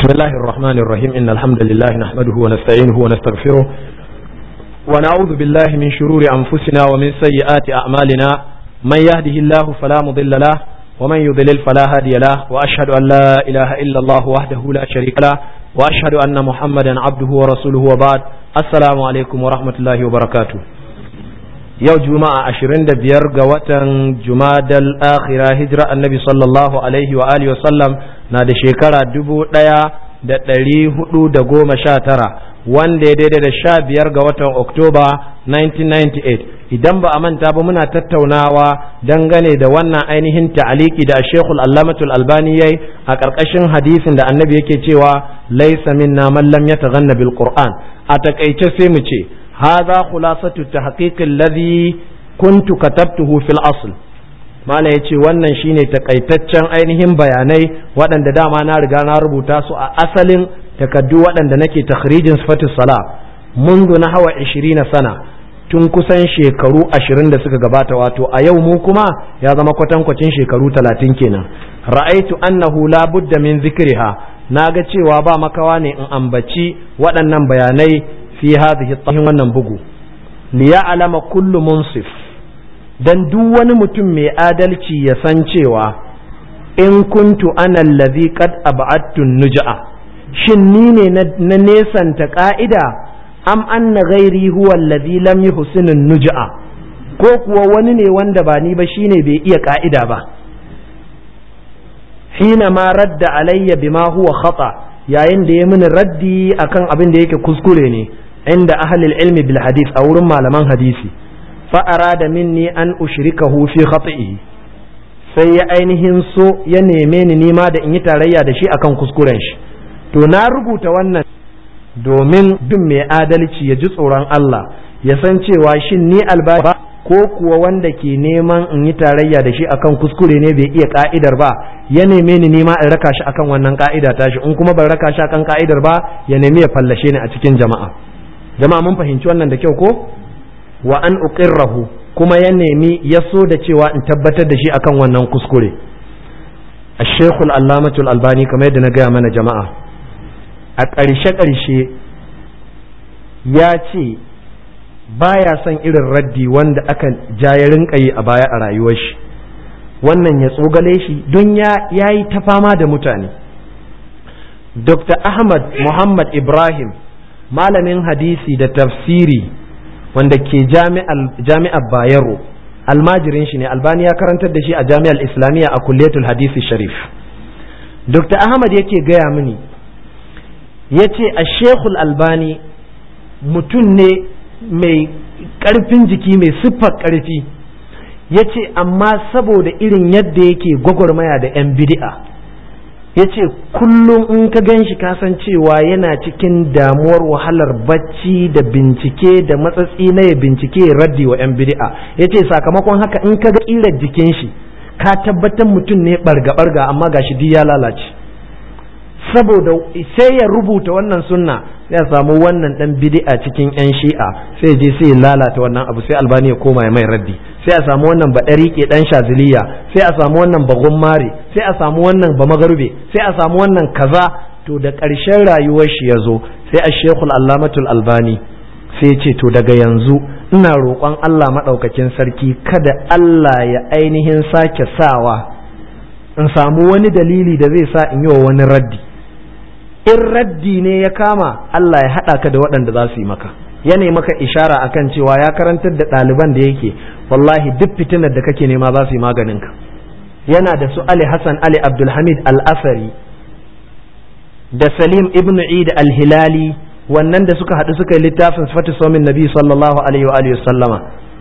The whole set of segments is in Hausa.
بسم الله الرحمن الرحيم إن الحمد لله نحمده ونستعينه ونستغفره ونعوذ بالله من شرور أنفسنا ومن سيئات أعمالنا من يهده الله فلا مضل له ومن يضلل فلا هادي له وأشهد أن لا إله إلا الله وحده لا شريك له وأشهد أن محمدا عبده ورسوله وبعد السلام عليكم ورحمة الله وبركاته yau juma'a ashirin da biyar ga watan jumadal akhira hijira annabi sallallahu alaihi wa alihi wasallam na da shekara dubu ɗaya da ɗari hudu da goma sha tara wanda ya daidai da sha biyar ga watan oktoba 1998 idan ba a manta ba muna tattaunawa dangane da wannan ainihin ta'aliki da shekul allamatul albani yayi a ƙarƙashin hadisin da annabi yake cewa laisa minna man lam yataghanna bil qur'an a takaice sai mu ce هذا خلاصة التحقيق الذي كنت كتبته في الأصل mala ya ce wannan shine takaitaccen ainihin bayanai waɗanda dama na riga na rubuta su a asalin takaddu waɗanda nake takhrijin sifatis sala mundu na hawa 20 sana tun kusan shekaru 20 da suka gabata wato a yau mu kuma ya zama kwatankwacin shekaru 30 kenan ra'aitu annahu la budda min zikriha naga cewa ba makawa ne in ambaci waɗannan bayanai fi hadhihi tahin wannan bugu li ya'lama kullu munsif dan duk wani mutum mai adalci ya san cewa in kuntu ana allazi qad ab'adtu nujaa shin ni ne na nesanta ka'ida am anna ghairi huwa allazi lam yuhsinu nujaa ko kuwa wani ne wanda ba ni ba shine bai iya ka'ida ba hina ma radda alayya bima huwa khata yayin da ya mini raddi akan abin da yake kuskure ne عند أهل العلم بالحديث أو رمى لمن حديثي فأراد مني أن أشركه في خطئه sai ya ainihin so ya neme ni nima da in yi tarayya da shi akan kuskuren shi to na rubuta wannan domin duk mai adalci ya ji tsoron Allah ya san cewa shin ni alba ko kuwa wanda ke neman in yi tarayya da shi akan kuskure ne bai iya ka'idar ba ya neme ni nima in raka shi akan wannan ka'ida tashi in kuma ban raka shi akan ka'idar ba ya nemi ya fallashe ni a cikin jama'a jama'a mun fahimci wannan da kyau ko wa an uqirrahu kuma ya nemi ya so da cewa in tabbatar da shi akan wannan kuskure ash-shaykh al-allamatu al-albani kamar yadda na gaya mana jama'a a ƙarshe ƙarshe ya ce baya son irin raddi wanda aka ja ya rinka yi a baya a rayuwar shi wannan ya tsogale shi don ya yi ta fama da mutane dr ahmad muhammad ibrahim malamin hadisi da tafsiri wanda ke jami'ar bayero almajirin shi ne albani ya karantar da shi a jami'ar islamiyya a kulliyatul hadisi sharif dr ahmad yake gaya mini ya ce a shekul albani mutum ne mai ƙarfin jiki mai siffar ƙarfi ya ce amma saboda irin yadda yake gwagwarmaya da 'yan bidi'a ya ce kullum in ka gan shi kasan cewa yana cikin damuwar wahalar bacci da bincike da matsatsi na ya bincike ya raddi wa 'yan bid'a ya ce sakamakon haka in ka ga ƙirar jikin shi ka tabbatar mutum ne barga-barga amma gashi duk ya lalace saboda sai ya rubuta wannan sunna sai ya samu wannan dan bid'a cikin 'yan shi'a sai je sai ya lalata wannan abu sai albani ya koma ya mai raddi sai a samu wannan ba ɗariƙe ɗan shaziliya sai a samu wannan ba gummare sai a samu wannan ba magarbe sai a samu wannan kaza to da ƙarshen rayuwar shi ya zo sai a shekul allamatul albani sai ce to daga yanzu ina roƙon allah maɗaukakin sarki kada allah ya ainihin sake sawa in samu wani dalili da zai sa in yi wa wani raddi in raddi ne ya kama allah ya haɗa ka da waɗanda za su yi maka yana maka ishara akan cewa ya karantar da ɗaliban da yake wallahi duk fitinar da kake nema za su yi maganin ka yana da su Ali Hassan Ali Abdulhamid Al-Asari da Salim Ibn Eid Al-Hilali wannan da suka haɗu suka yi littafin sifatu somin Nabi sallallahu alaihi wa sallama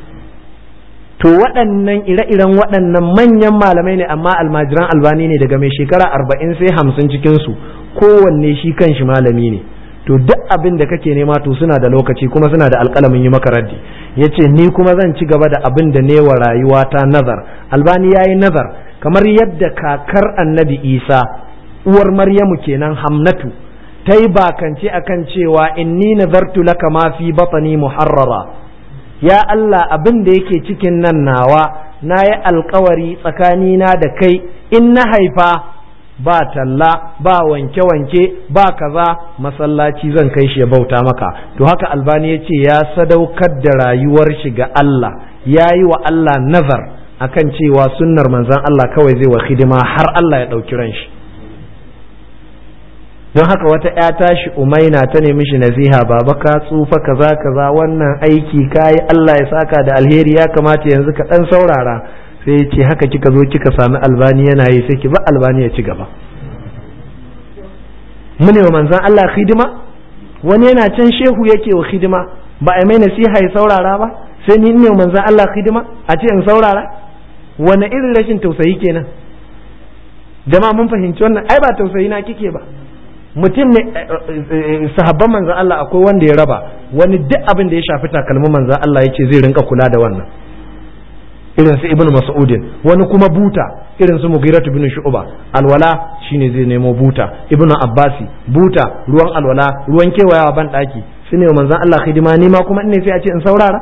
to waɗannan ire-iren waɗannan manyan malamai ne amma almajiran albani ne daga mai shekara arba'in sai hamsin cikinsu kowanne shi kan shi malami ne to duk abin da kake nema to suna da lokaci kuma suna da alƙalamin yi maka raddi ya ce ni kuma zan ci gaba da abin da ne wa rayuwata nazar albani ya yi nazar kamar yadda kakar annabi isa uwar maryamu kenan hamnatu ta yi bakance akan cewa inni nazartu laka ma fi batani muharrara ya Allah abin da yake cikin nan nawa na yi alkawari tsakanina da kai in na haifa ba talla ba wanke-wanke ba kaza masallaci zan kai shi ya bauta maka to haka albani ya ce ya sadaukar da rayuwar shi ga Allah ya yi wa Allah nazar akan cewa sunnar manzan Allah kawai zai wa hidima har Allah ya ɗauki ran shi don haka wata ya tashi umaina ta nemi shi nasiha baba ka tsufa kaza kaza wannan aiki kayi Allah ya saka da alheri ya kamata yanzu ka dan saurara sai ce haka kika zo kika sami albani yana yi sai ki ba albani ya ci gaba mune wa manzan Allah hidima wani yana can shehu yake wa hidima ba a mai nasiha ya saurara ba sai ni ne wa manzan Allah hidima a ce in saurara wani irin rashin tausayi kenan jama'a mun fahimci wannan ai ba tausayi na kike ba mutum ne sahabban manzan Allah akwai wanda ya raba wani duk abin da ya shafi takalmin manzan Allah ya ce zai rinka kula da wannan irin su ibnu mas'udin wani kuma buta irin su mughiratu bin shu'ba alwala shine zai nemo buta ibnu abbasi buta ruwan alwala ruwan kewayawa ban daki su ne manzan Allah hidima ni ma kuma ne sai a ce in saurara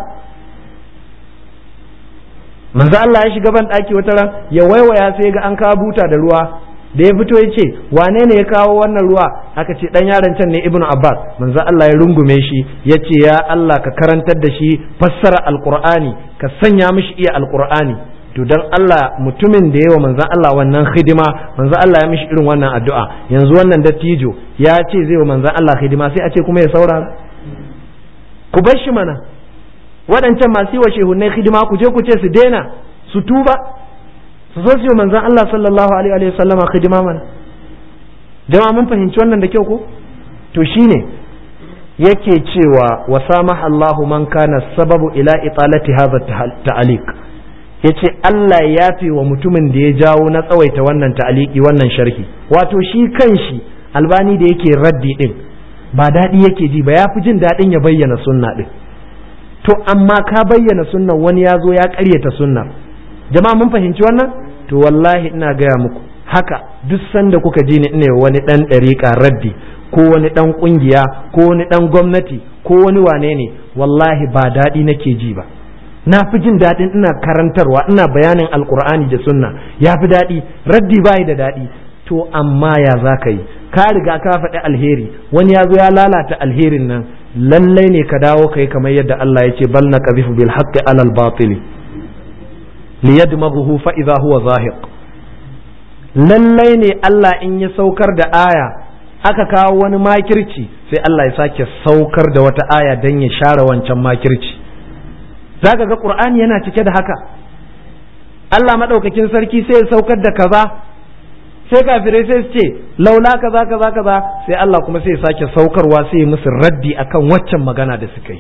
manzan Allah ya shiga ban daki wata ran ya waiwaya sai ga an kawo buta da ruwa da ya fito ya ce wane ne ya kawo wannan ruwa aka ce dan yaron can ne ibnu abbas manzo Allah ya rungume shi ya ce ya Allah ka karantar da shi fassara alqur'ani ka sanya mishi iya alqur'ani to dan Allah mutumin da yawa manzo Allah wannan hidima manzo Allah ya mishi irin wannan addu'a yanzu wannan dattijo ya ce zai wa manzo Allah hidima sai a ce kuma ya saurara ku bar shi mana waɗancan masu yi wa shehunnai hidima ku je ku ce su daina su tuba su zo su yi manzan Allah sallallahu alaihi wa sallama khidima mana jama'a mun fahimci wannan da kyau ko to shine yake cewa wa samaha Allahu man kana sababu ila italati hadha ta'aliq yace Allah ya yafe wa mutumin da ya jawo na tsawaita wannan ta'aliki wannan sharhi wato shi kanshi albani da yake raddi din ba daɗi yake ji ba ya fi jin daɗin ya bayyana sunna din to amma ka bayyana sunnan wani ya zo ya ƙaryata sunnar jama'a mun fahimci wannan to wallahi ina gaya muku haka duk sanda kuka ji ni ina wani dan ɗariƙa raddi ko wani dan ƙungiya ko wani dan gwamnati ko wani wane ne wallahi ba daɗi nake ji ba na fi jin daɗin ina karantarwa ina bayanin alkur'ani da sunna ya fi daɗi raddi bayi da daɗi to amma ya za ka yi ka riga ka faɗi alheri wani ya zo ya lalata alherin nan lallai ne ka dawo ka yi kamar yadda Allah ya ce bal na qazifu bil haqqi alal batili liyadmaghuhu fa idza huwa zahiq lallai ne Allah in ya saukar da aya aka kawo wani makirci sai Allah ya sake saukar da wata aya dan ya share wancan makirci zaka ga Qur'ani yana cike da haka Allah madaukakin sarki sai ya saukar da kaza sai kafirai sai su ce laula kaza kaza kaza sai Allah kuma sai ya sake saukarwa sai ya musu raddi akan waccan magana da suka yi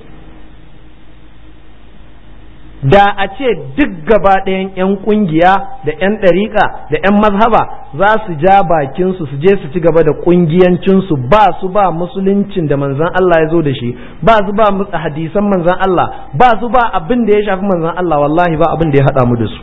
da a ce duk gaba ɗayan 'yan ƙungiya da 'yan ɗariƙa da 'yan mazhaba za su ja bakinsu su je su ci gaba da ƙungiyancinsu ba su ba musuluncin da manzan Allah ya zo da shi ba su ba hadisan manzan Allah ba su ba abin da ya shafi manzan Allah wallahi ba abin da ya haɗa mu da su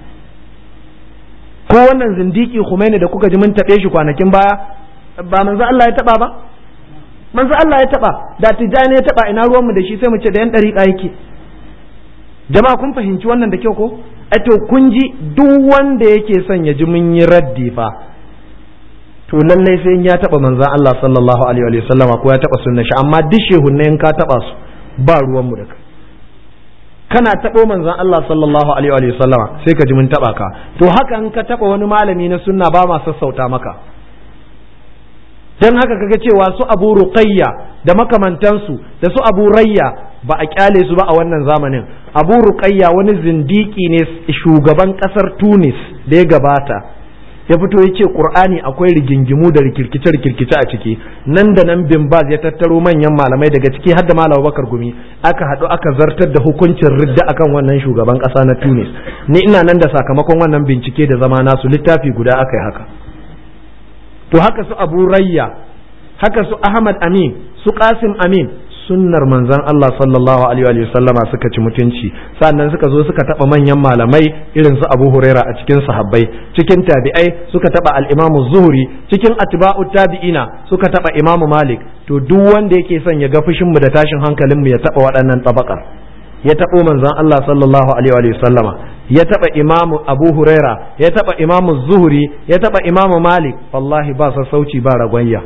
ko wannan zindiki Khomeini da kuka ji mun taɓe shi kwanakin baya ba manzan Allah ya taɓa ba manzan Allah ya taɓa da tijjani ya taɓa ina ruwanmu da shi sai mu ce da 'yan ɗariƙa yake jama'a kun fahimci wannan da kyau ko to kun ji duk wanda yake son ya ji mun yi raddi fa to lallai sai in ya taba manzon Allah sallallahu alaihi wa sallama ko ya taba sunna shi amma duk shehunne in ka taba su ba ruwan mu da kai kana tabo manzon Allah sallallahu alaihi wa sallama sai ka ji mun taba ka to haka in ka taba wani malami na sunna ba ma sassauta maka dan haka kaga cewa su Abu Ruqayya da makamantansu da su Abu Rayya ba a kyale su ba a wannan zamanin Abu Ruqayya wani zindiki ne shugaban kasar Tunis da ya gabata ya fito ya ce Qur'ani akwai rigingimu da rikirkice rikirkice a ciki nan da nan bin Baz ya tattaro manyan malamai daga ciki har da Malam Bakar Gumi aka haɗu aka zartar da hukuncin ridda akan wannan shugaban ƙasa na Tunis ni ina nan da sakamakon wannan bincike da zama nasu littafi guda aka yi haka to haka su abu rayya haka su ahmad amin su qasim amin sunnar manzon Allah sallallahu alaihi wa sallama suka ci mutunci sannan suka zo suka taba manyan malamai irin su Abu Huraira a cikin sahabbai cikin tabi'ai suka taba al-Imam Zuhri cikin atba'u tabi'ina suka taba Imam Malik to duk wanda yake son ya ga fushin mu da tashin hankalin mu ya taba waɗannan tabakar ya tabo manzon Allah sallallahu alaihi wa sallama ya taba imamu abu huraira ya taba imamu zuhuri ya taba imamu malik wallahi ba sassauci ba ragwanya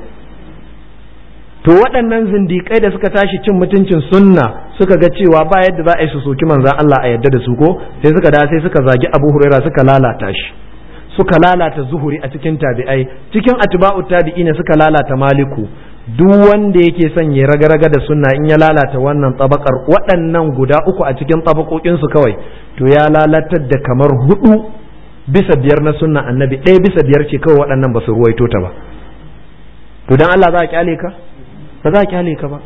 to waɗannan zindiƙai da suka tashi cin mutuncin sunna suka ga cewa ba yadda za a yi su soki manzan Allah a yadda da su ko sai suka da sai suka zagi abu huraira suka lalata shi suka lalata zuhuri a cikin tabi'ai cikin atba'u tabi'ina suka lalata maliku duk wanda yake son ya raga-raga da sunna in ya lalata wannan tabakar waɗannan guda uku a cikin tabakokin su kawai to ya lalatar da kamar hudu bisa biyar na sunna annabi ɗaya bisa biyar ce kawai waɗannan ba su ruwaito ta ba to dan Allah za a kyale ka ba za a kyale ka ba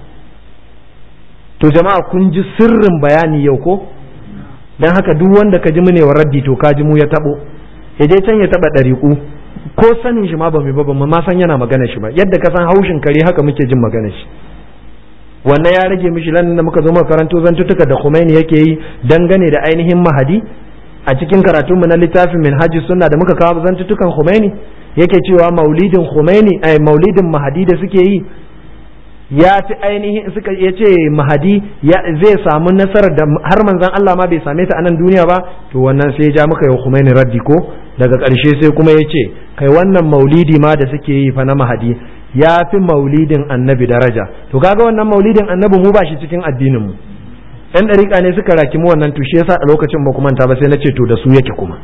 to jama'a kun ji sirrin bayani yau ko dan haka duk wanda ka ji mu ne wa raddi to ka ji mu ya tabo ya je can ya taba ɗariƙu ko sanin shi ma ba mu ba ba ma san yana magana shi ba yadda ka san haushin kare haka muke jin magana shi wannan ya rage mishi lan da muka zo muka karanto zantutuka da Khomeini yake yi dangane da ainihin mahadi a cikin karatunmu na littafin minhajus sunna da muka kawo zantutukan Khomeini yake cewa maulidin Khomeini ai maulidin mahadi da suke yi ya fi ainihin suka ya ce mahadi zai samu nasarar da har manzan Allah ma bai same ta a nan duniya ba to wannan sai ya ja maka yau Khomeini raddi ko daga ƙarshe sai kuma ya ce kai wannan maulidi ma da suke yi fa na mahadi ya fi maulidin annabi daraja to kaga wannan maulidin annabi mu ba shi cikin addinin mu ɗan ɗariƙa ne suka raki mu wannan to shi yasa a lokacin ba kuma ta ba sai na ce to da su yake kuma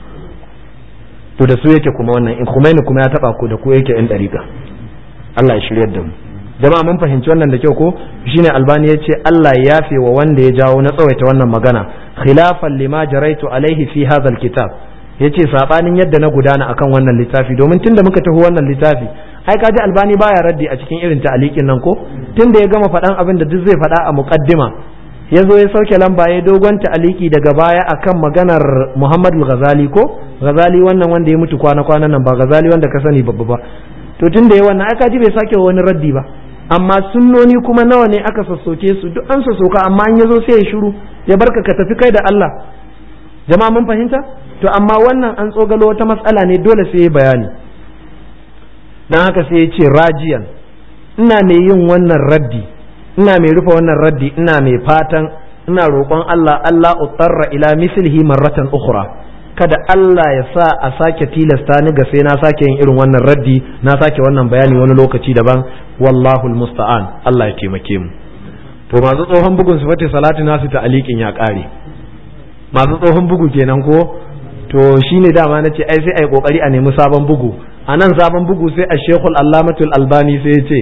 to da su yake kuma wannan in Khomeini kuma ya taba ku da ku yake ɗan ɗariƙa Allah ya shiryar da mu jama'a mun fahimci wannan da kyau ko shine albani ya ce Allah ya yafe wa wanda ya jawo na tsawaita wannan magana khilafan lima jaraitu alaihi fi hadha alkitab yace sabanin yadda na gudana akan wannan littafi domin tunda muka tafi wannan littafi ai kaji albani baya raddi a cikin irin ta'alikin nan ko tunda ya gama faɗan abin da duk zai faɗa a muqaddima ya zo ya sauke lamba ya dogon ta'aliki daga baya akan maganar Muhammad al-Ghazali ko Ghazali wannan wanda ya mutu kwana kwana nan ba Ghazali wanda ka sani babba ba to tunda ya wannan ai kaji bai sake wani raddi ba amma sunnoni kuma nawa ne aka sassoke su duk an sassoka amma an yazo sai ya shiru ya barka ka tafi kai da Allah jama'a mun fahimta to amma wannan an tsogalo wata matsala ne dole sai ya bayani dan haka sai ya ce rajiyan ina mai yin wannan raddi ina mai rufe wannan raddi ina mai fatan ina roƙon Allah Allah utarra ila mislihi marratan ukhra kada Allah ya sa a sake tilasta ni ga sai na sake yin irin wannan raddi na sake wannan bayani wani lokaci daban wallahu musta'an Allah ya taimake mu to masu tsohon bugun su fate salati nasu ta alikin ya kare masu tsohon bugu kenan ko to shine dama nace ai sai ai kokari a nemi sabon bugu a nan sabon bugu sai a shekul allamatul albani sai ya ce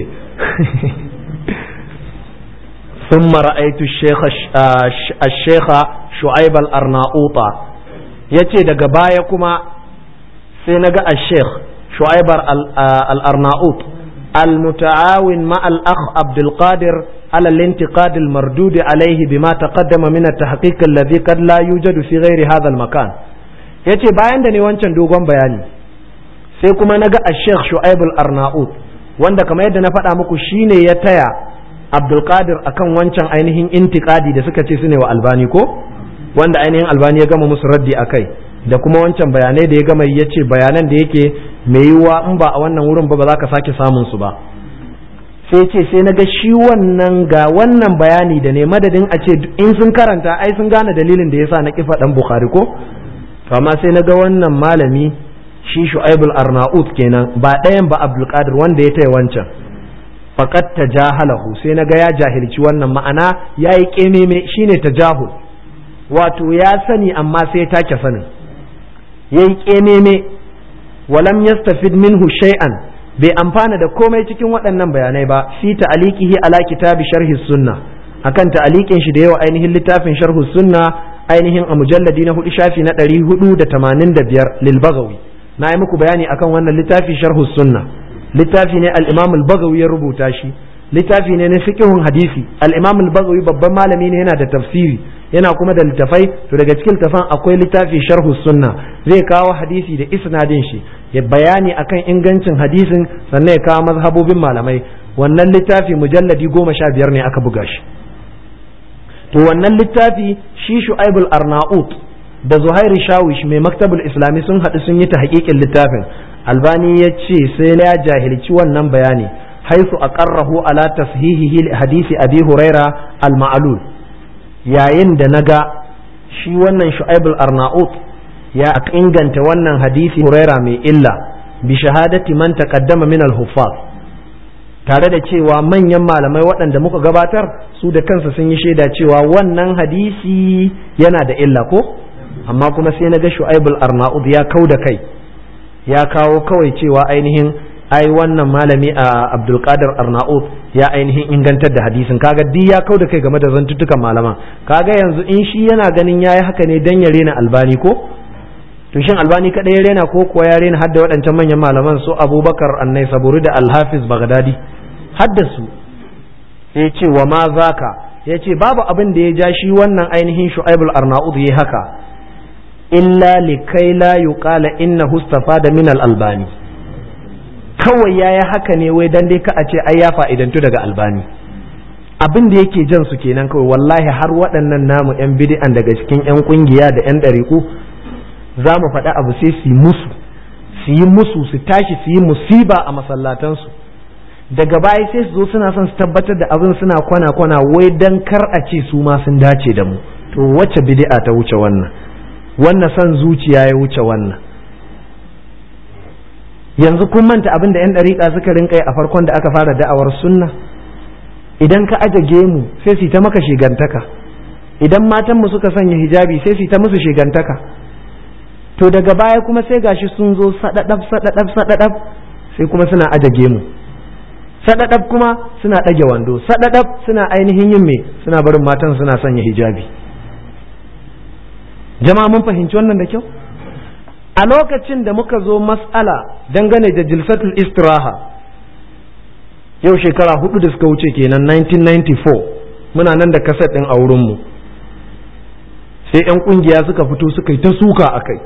ثم رأيت الشيخ الشيخ شعيب الأرناؤوط yace daga baya kuma sai naga al-sheikh shu'aibar al-arnaut al-muta'awin ma al-akh Abdul Qadir ala al-intiqad al-mardud alayhi bima taqaddama min at-tahqiq alladhi qad la yujadu fi ghairi hadha al-makan yace bayan da ne wancan dogon bayani sai kuma naga al-sheikh shu'aib al-arnaut wanda kamar yadda na faɗa muku shine ya taya Abdul Qadir akan wancan ainihin intiqadi da suka ce su ne wa albani ko wanda ainihin albani ya gama musu raddi a kai da kuma wancan bayanai da ya gama ya ce bayanan da yake mai yiwuwa in ba a wannan wurin ba ba za ka sake samun su ba sai ce sai na ga shi wannan ga wannan bayani da ne madadin a ce in sun karanta ai sun gane dalilin da yasa na kifa dan bukhari ko to amma sai na ga wannan malami shi shu'aibul arnaut kenan ba ɗayan ba abdul qadir wanda ya taya wancan faqat tajahalahu sai na ga ya jahilci wannan ma'ana yayi kememe shine tajahul wato ya sani amma sai ya take sanin ya yi ƙememe walam yastafid minhu shay'an bai amfana da komai cikin waɗannan bayanai ba fi ta'aliqihi ala kitabi sharhi sunna akan ta'aliqin shi da yawa ainihin littafin sharhu sunna ainihin a mujalladi na hudu shafi na ɗari hudu da tamanin da biyar lil bagawi na yi muku bayani akan wannan littafi sharhu sunna littafi ne al-imam al-bagawi ya rubuta shi littafi ne na fiqhun hadisi al-imam al-bagawi babban malami ne yana da tafsiri yana kuma da littafai to daga cikin littafan akwai littafi sharhu sunna zai kawo hadisi da isnadin shi ya bayani akan ingancin hadisin sannan ya kawo mazhabobin malamai wannan littafi mujalladi goma sha biyar ne aka buga shi to wannan littafi shi shu'aibul arnaut da zuhairi shawish mai maktabul islami sun haɗu sun yi ta haƙiƙin littafin albani ya ce sai ya jahilci wannan bayani haisu aqarrahu ala tashihihi hadisi abi huraira al-ma'lul yayin da na ga shi wannan shu'aibul arnaut ya inganta wannan hadisi huraira mai illa bi shahadati man taqaddama min al-huffaz tare da cewa manyan malamai waɗanda muka gabatar su da kansa sun yi shaida cewa wannan hadisi yana da illa ko amma kuma sai na ga shu'aibul arnaud ya kau da kai ya kawo kawai cewa ainihin ai wannan malami a abdulkadir arnaud ya ainihin ingantar da hadisin kaga di ya kau da kai game da zantuttukan malaman kaga yanzu in shi yana ganin yayi haka ne dan ya rena albani ko to shin albani kadai ya rena ko kuwa ya rena hadda waɗancan manyan malaman su abubakar annai saburi da alhafiz bagdadi hadda su ya ce wa ma zaka ya ce babu abin da ya ja shi wannan ainihin shu'aibul arnaud ya haka illa likai la yuqala innahu da min al-albani kawai yayi haka ne wai dan dai ka a ce ai ya fa'idantu daga albani abin da yake jan su kenan kawai wallahi har waɗannan namu yan bid'an daga cikin yan kungiya da yan ɗariku za mu faɗi abu sai su yi musu su yi musu su tashi su yi musiba a masallatansu daga baya sai su zo suna son su tabbatar da abin suna kwana kwana wai dan kar a ce su ma sun dace da mu to wacce bid'a ta wuce wannan wannan son zuciya ya wuce wannan yanzu kun manta abin da 'yan ɗariƙa suka rinka a farkon da aka fara da'awar sunna idan ka aje gemu sai su ta maka shigantaka idan matanmu suka sanya hijabi sai su ta musu shigantaka to daga baya kuma sai gashi sun zo sadadab sadadab sadadab sai kuma suna aje gemu sadadab kuma suna ɗage wando sadadab suna ainihin yin me suna barin matan suna sanya hijabi jama'a mun fahimci wannan da kyau a lokacin da muka zo mas'ala dangane da jilsatul istiraha yau shekara hudu da suka wuce kenan 1994 muna nan da kaset ɗin a wurinmu sai 'yan ƙungiya suka fito suka yi ta suka a kai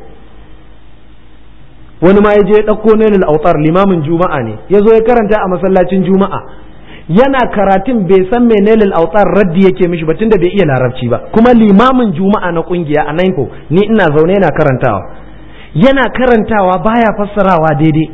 wani ma ya je ɗauko nailul autar limamin juma'a ne ya zo ya karanta a masallacin juma'a yana karatun bai san me nailul autar raddi yake mishi ba tunda bai iya larabci ba kuma limamin juma'a na ƙungiya a naiko ni ina zaune yana karantawa yana karantawa baya fassarawa daidai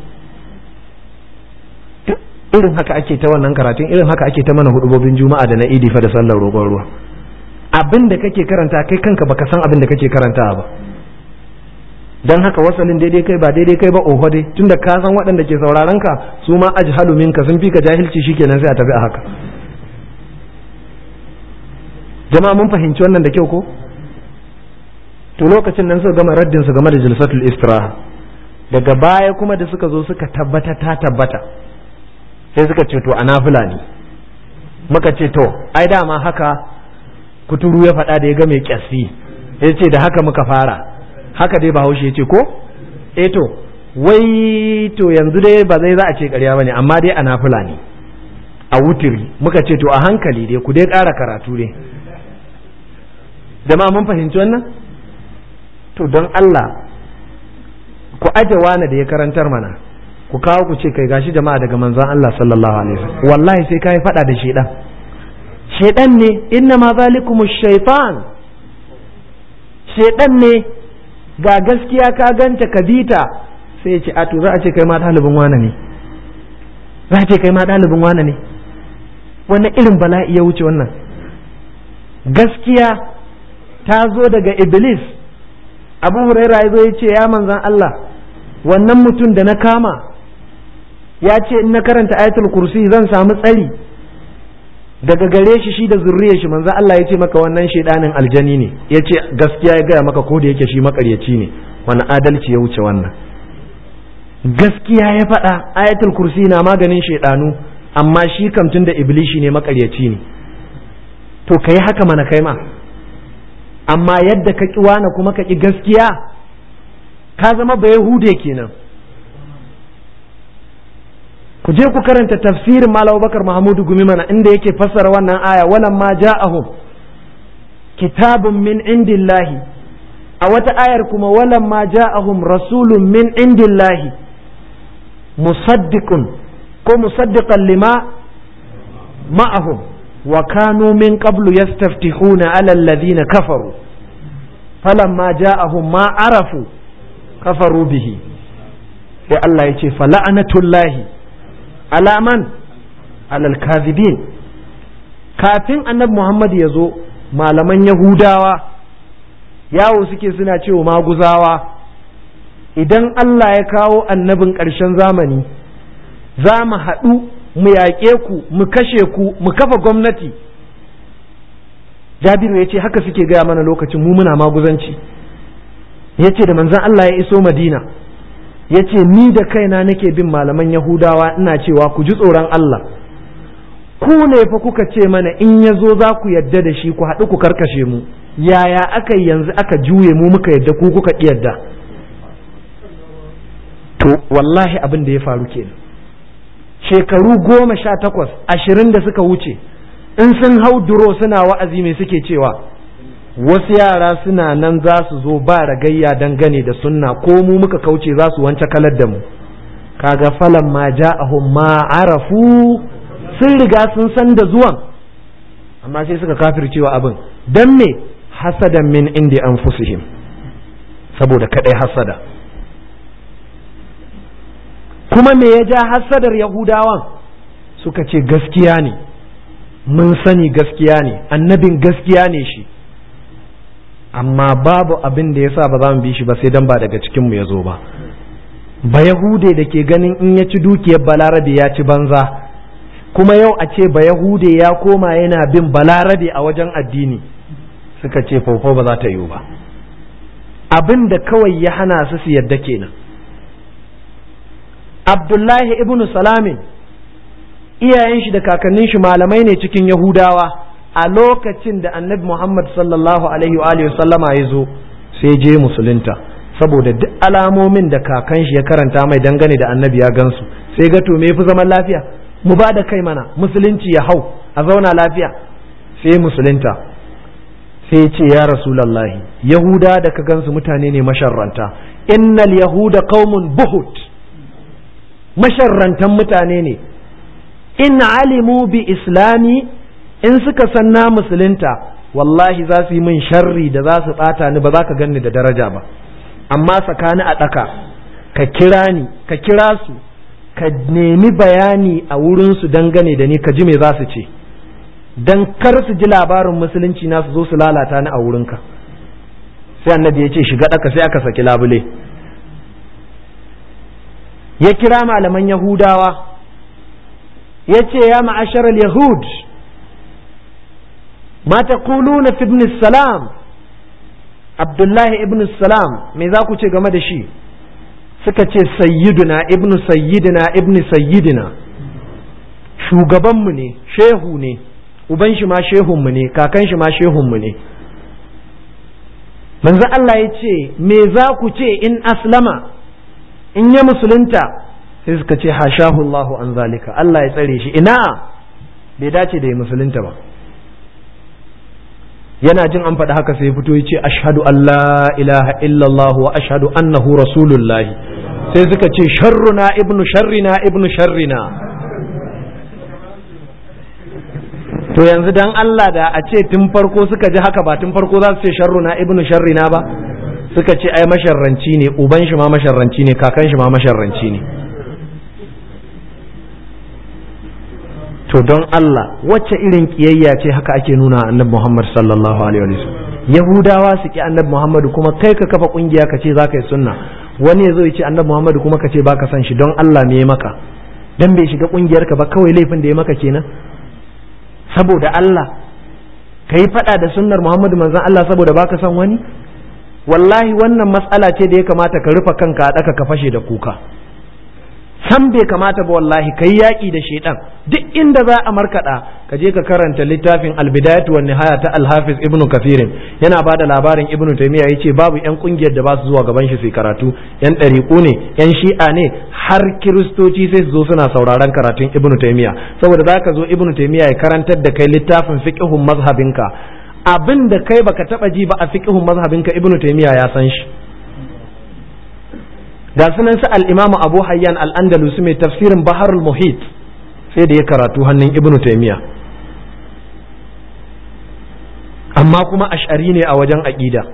irin haka ake ta wannan karatun irin haka ake ta mana hudubobin juma'a da na idi fa da sallar roƙon ruwa abin da kake karanta kai kanka baka san abin da kake karantawa ba dan haka wasalin daidai kai ba daidai kai ba oho dai tunda ka san waɗanda ke sauraron ka su ma ajhalu minka sun fi ka jahilci shikenan sai a tafi a haka jama'a mun fahimci wannan da kyau ko to lokacin nan suka gama raddin su game da jilsatul istiraha daga baya kuma da suka zo suka tabbata ta tabbata sai suka ce to a nafila ne muka ce to ai dama haka kuturu ya faɗa da ya ga mai kyasfi ya ce da haka muka fara haka dai bahaushe ya ce ko eh to wai to yanzu dai ba zai za a ce ƙarya bane amma dai a nafila ne a wutiri muka ce to a hankali dai ku dai ƙara karatu dai jama'a mun fahimci wannan to don Allah ku aje wani da ya karantar mana ku kawo ku ce kai gashi jama'a daga manzon Allah sallallahu alaihi wasallam wallahi sai kai fada da shedan shedan ne inna ma zalikumu shaytan shedan ne ga gaskiya ka ganta ka bita sai ya ce a to za a ce kai ma ɗalibin wane ne za a ce kai ma ɗalibin wane ne wannan irin bala'i ya wuce wannan gaskiya ta zo daga iblis abu huraira ya zo ya ce ya manzan Allah wannan mutum da na kama ya ce in na karanta ayatul kursi zan samu tsari daga gare shi shi da zurriyar shi manzan Allah ya ce maka wannan shaidanin aljani ne ya ce gaskiya ya gaya maka ko da yake shi makaryaci ne wani adalci ya wuce wannan gaskiya ya faɗa ayatul kursi na maganin shaidanu amma shi kamtun da iblishi ne makaryaci ne to ka yi haka mana kai ma amma yadda ka ƙi wane kuma ka ƙi gaskiya ka zama ba yahude kenan ku je ku karanta tafsirin malam bakar mahamudu gumi mana inda yake fassara wannan aya walan ma ja'ahum kitabun min indillahi a wata ayar kuma walan ma ja'ahum rasulun min indillahi musaddiqun ko musaddiqan lima ma'ahum wa kanu min qablu yastaftihuna ala alladhina kafaru falamma ja'ahum ma arafu kafaru bihi sai Allah ya ce fala'anatullahi alaman alal kazibin kafin annabi Muhammad ya zo malaman Yahudawa yawo suke suna cewa maguzawa idan Allah ya kawo annabin ƙarshen zamani za mu haɗu mu yaƙe ku mu kashe ku mu kafa gwamnati jabiru ya ce haka suke gaya mana lokacin mu muna maguzanci ya ce da manzan Allah ya iso madina ya ce ni da kaina nake bin malaman yahudawa ina cewa ku ji tsoron Allah ku ne fa kuka ce mana in ya zo za ku yadda da shi ku haɗu ku karkashe mu yaya aka yanzu aka juye mu muka yadda ku kuka ƙi yadda to wallahi abin da ya faru kenan shekaru goma sha takwas ashirin da suka wuce in sun hau duro suna wa'azi mai suke cewa wasu yara suna nan za su zo ba ragayya dangane da sunna ko mu muka kauce za su wance kalar da mu kaga falan ma ja'ahum ma arafu sun riga sun san da zuwan amma sai suka kafircewa abin dan me hasadan min indi anfusihim saboda kadai hasada kuma me ya ja hasadar yahudawan suka ce gaskiya ne mun sani gaskiya ne annabin gaskiya ne shi amma babu abin da ya sa ba za mu bi shi ba sai dan ba daga cikinmu ya zo ba ba yahude da ke ganin in ya ci dukiyar balarabe ya ci banza kuma yau a ce ba yahude ya koma yana bin balarabe a wajen addini suka ce faufau ba za ta yiwu ba abin da kawai ya hana su su yadda kenan abdullahi ibn salamin iyayen shi da kakannin shi malamai ne cikin yahudawa a lokacin da annabi muhammad sallallahu alaihi wa alihi sallama ya zo sai je musulunta saboda duk alamomin da kakan shi ya karanta mai dangane da annabi ya gansu sai ga to me yafi zaman lafiya mu ba da kai mana musulunci ya hau a zauna lafiya sai musulunta sai ce ya rasulallahi yahuda da ka gansu mutane ne masharranta innal yahuda qaumun buhut masharrantan mutane ne in alimu bi islami in suka san na musulunta wallahi za su yi min sharri da za su bata ni ba za ka ganni da daraja ba amma tsakani a ɗaka ka kira ni ka kira su ka nemi bayani a wurinsu dangane da ni ka ji me za su ce don kar su ji labarin musulunci na su zo su lalata ni a wurinka sai annabi ya ce shiga ɗaka sai aka saki labule ya kira malaman yahudawa ya ce ya ma'ashar yahud ma taquluna fi ibn salam abdullahi ibn salam me za ku ce game da shi suka ce sayyiduna ibn sayyidina ibn sayyidina shugabanmu ne shehu ne uban shi ma shehunmu ne kakan shi ma shehunmu ne manzo Allah ya ce me za ku ce in aslama in ya musulunta sai suka ce hashahu Allahu an zalika Allah ya tsare shi ina bai dace da ya musulunta ba yana jin an faɗi haka sai ya fito ya ce ashhadu an la ilaha illallah wa ashhadu annahu rasulullah sai suka ce sharruna ibnu sharrina ibnu sharrina to yanzu dan Allah da a ce tun farko suka ji haka ba tun farko za su ce sharruna ibnu sharrina ba suka ce ai masharranci ne uban shi ma masharranci ne kakan shi ma masharranci ne to don Allah wacce irin kiyayya ce haka ake nuna annabi Muhammad sallallahu alaihi wasallam Yahudawa su ki annabi Muhammad kuma kai ka kafa kungiya ka ce za ka yi sunna wani ya zo ya ce annabi Muhammad kuma ka ce baka san shi don Allah me ya maka dan bai shiga kungiyar ka ba kawai laifin da ya maka kenan saboda Allah ka yi faɗa da sunnar Muhammadu manzon Allah saboda baka son wani wallahi wannan matsala ce da ya kamata ka rufe kanka a ɗaka ka fashe da kuka san bai kamata ba wallahi ka yi yaƙi da shaidan duk inda za a markaɗa ka je ka karanta littafin albidayatu wan nihaya ta alhafiz ibnu kafirin yana ba da labarin ibnu taymiya yace babu yan kungiyar da ba su zuwa gaban shi su karatu yan ɗariƙu ne yan shi'a ne har kiristoci sai su zo suna sauraron karatun ibnu taymiya saboda zaka zo ibnu taymiya ya karantar da kai littafin fiqhun mazhabinka abin da kai baka taba ji ba a fiqhun mazhabinka ibnu taymiya ya san shi ga sunan su al-imamu abu hayyan al-andalus mai tafsirin baharul muhit sai da ya karatu hannun ibnu taymiya amma kuma ash'ari ne a wajen aqida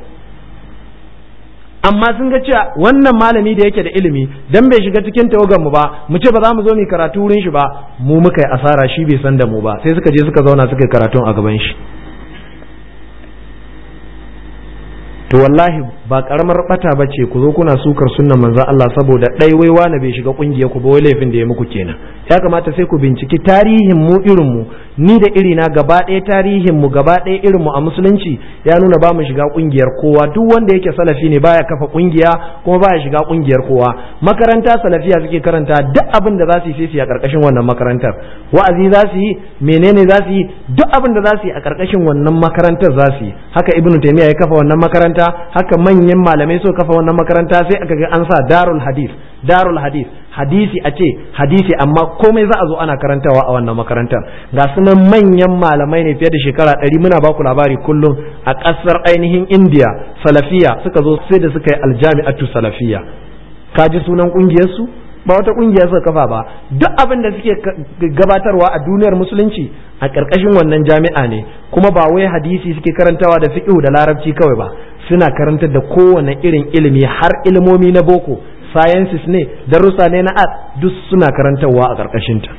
amma sun ga cewa wannan malami da yake da ilimi dan bai shiga cikin tawagan mu ba mu ce ba za mu zo mu karatu wurin shi ba mu muka yi asara shi bai san da mu ba sai suka je suka zauna suka yi karatun a gaban shi to wallahi ba karamar bata ba ce ku zo kuna sukar sunnan manzon Allah saboda ɗai wai wani bai shiga kungiyar ku ba wai laifin da ya muku kenan ya kamata sai ku binciki tarihin mu irin mu ni da iri na gaba ɗaya tarihin mu gaba ɗaya irin mu a musulunci ya nuna ba mu shiga kungiyar kowa duk wanda yake salafi ne baya kafa kungiya kuma baya shiga kungiyar kowa makaranta salafiya suke karanta duk abin da za su yi sai su yi a karkashin wannan makarantar wa'azi za su yi menene za su yi duk abin da za su yi a karkashin wannan makarantar za su yi haka ibnu taymiya ya kafa wannan makaranta haka manyan malamai so kafa wannan makaranta sai aka ga an sa darul hadith darul hadith hadisi a ce hadisi amma komai za a zo ana karantawa a wannan makarantar ga sunan manyan malamai ne fiye da shekara ɗari muna ba ku labari kullum a ƙasar ainihin indiya salafiya suka zo sai da suka yi aljami'atu salafiya ka ji sunan ƙungiyarsu ba wata ƙungiya suka kafa ba duk abin da suke gabatarwa a duniyar musulunci a ƙarƙashin wannan jami'a ne kuma ba wai hadisi suke karantawa da fiqh da larabci kawai ba suna karantar da kowane irin ilimi har ilimomi na boko sciences ne darussa ne na art duk suna karantarwa a ƙarƙashinta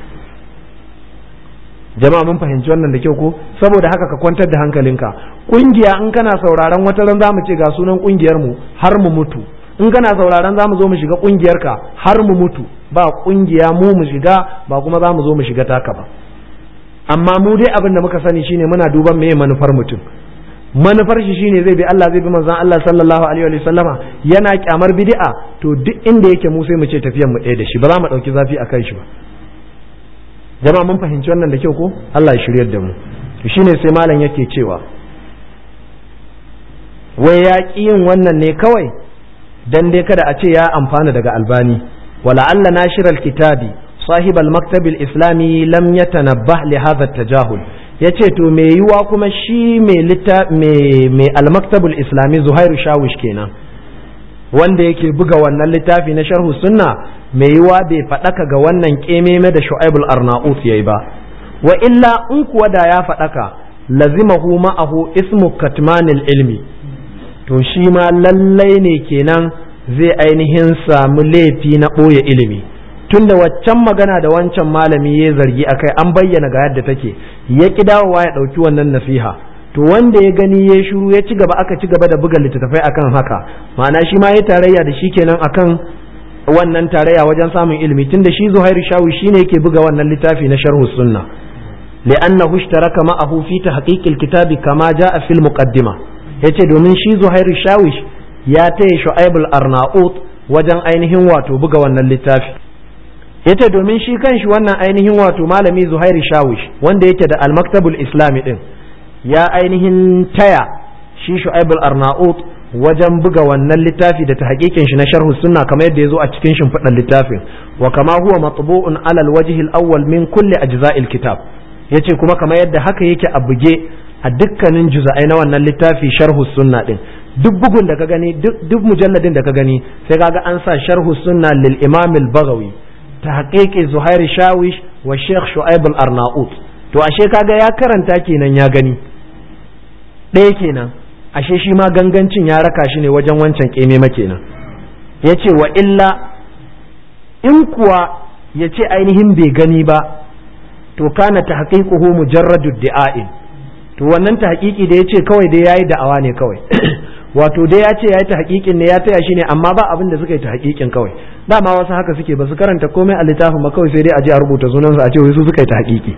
jama'a mun fahimci wannan da kyau ko saboda haka ka kwantar da hankalinka ƙungiya in kana sauraron wata ran zamu ce ga sunan ƙungiyar mu har mu mutu in kana sauraron zamu zo mu shiga ƙungiyar ka har mu mutu ba ƙungiya mu mu shiga ba kuma zamu zo mu shiga taka ba amma mu dai abin da muka sani shine muna duban meye manufar mutum manufar shi shine zai bi Allah zai bi manzon Allah sallallahu alaihi wa sallama yana kyamar bid'a to duk inda yake mu sai mu ce tafiyan mu ɗaya da shi ba za mu ɗauki zafi a kan shi ba jama'a mun fahimci wannan da kyau ko Allah ya shiryar da mu to shine sai malam yake cewa wai ya ƙi yin wannan ne kawai dan dai kada a ce ya amfana daga albani wala alla nashiral kitabi صاحب المكتب الإسلامي لم يتنبه لهذا التجاهل yace to me yiwa kuma shi mai almaktabul islami zuhairu shawish kenan wanda yake buga wannan littafi na sharhu sunna mai yiwa bai faɗaka ga wannan ƙememe da shu'aibul arnaut yayi ba wa illa in kuwa da ya faɗaka lazimahu ma'ahu ismu katmanil ilmi to shi ma lallai ne kenan zai ainihin samu laifi na ɓoye ilimi tunda waccan magana da wancan malami ya zargi akai an bayyana ga yadda take ya ki dawowa ya ɗauki wannan nasiha to wanda ya gani ya shiru ya ci gaba aka ci gaba da buga littattafai akan haka ma'ana shi ma ya tarayya da shi kenan akan wannan tarayya wajen samun ilimi tunda shi Zuhairu Shawi shine yake buga wannan littafi na sharhu sunna li'annahu ishtaraka ma'ahu fi tahqiq al-kitabi kama ja'a fil muqaddima yace domin shi Zuhairu Shawi ya taya Shu'aib al-Arnaut wajen ainihin wato buga wannan littafi yace domin shi kanshi wannan ainihin wato malami Zuhairi Shawish wanda yake da al-Maktabul Islami din ya ainihin taya shi Shu'aibul Arnaut wajen buga wannan littafi da tahqiqin shi na sharhu sunna kamar yadda yazo a cikin shimfiɗar littafin wa kama huwa matbu'un ala al-wajh al-awwal min kulli ajza'il kitab yace kuma kamar yadda haka yake a buge a dukkanin juz'ai na wannan littafi sharhu sunna din duk bugun da ka gani duk mujalladin da ka gani sai kaga an sa sharhu sunna lil imam al-baghawi tahqiqi Zuhair Shawish wa Sheikh Shu'aib al-Arnaut to ashe kaga ya karanta kenan ya gani ɗaya kenan ashe shi ma gangancin ya raka shi ne wajen wancan kemema kenan yace wa illa in kuwa yace ainihin bai gani ba to kana tahqiquhu mujarradu di'ain to wannan tahqiqi da yace kawai dai yayi da'awa ne kawai wato dai ya ce ya yi ta hakikin ne ya taya shi ne amma ba abin da suka yi ta hakikin kawai dama wasu haka suke ba su karanta komai a littafin ba kawai sai dai a je a rubuta sunansu a ce wai su suka yi ta hakiki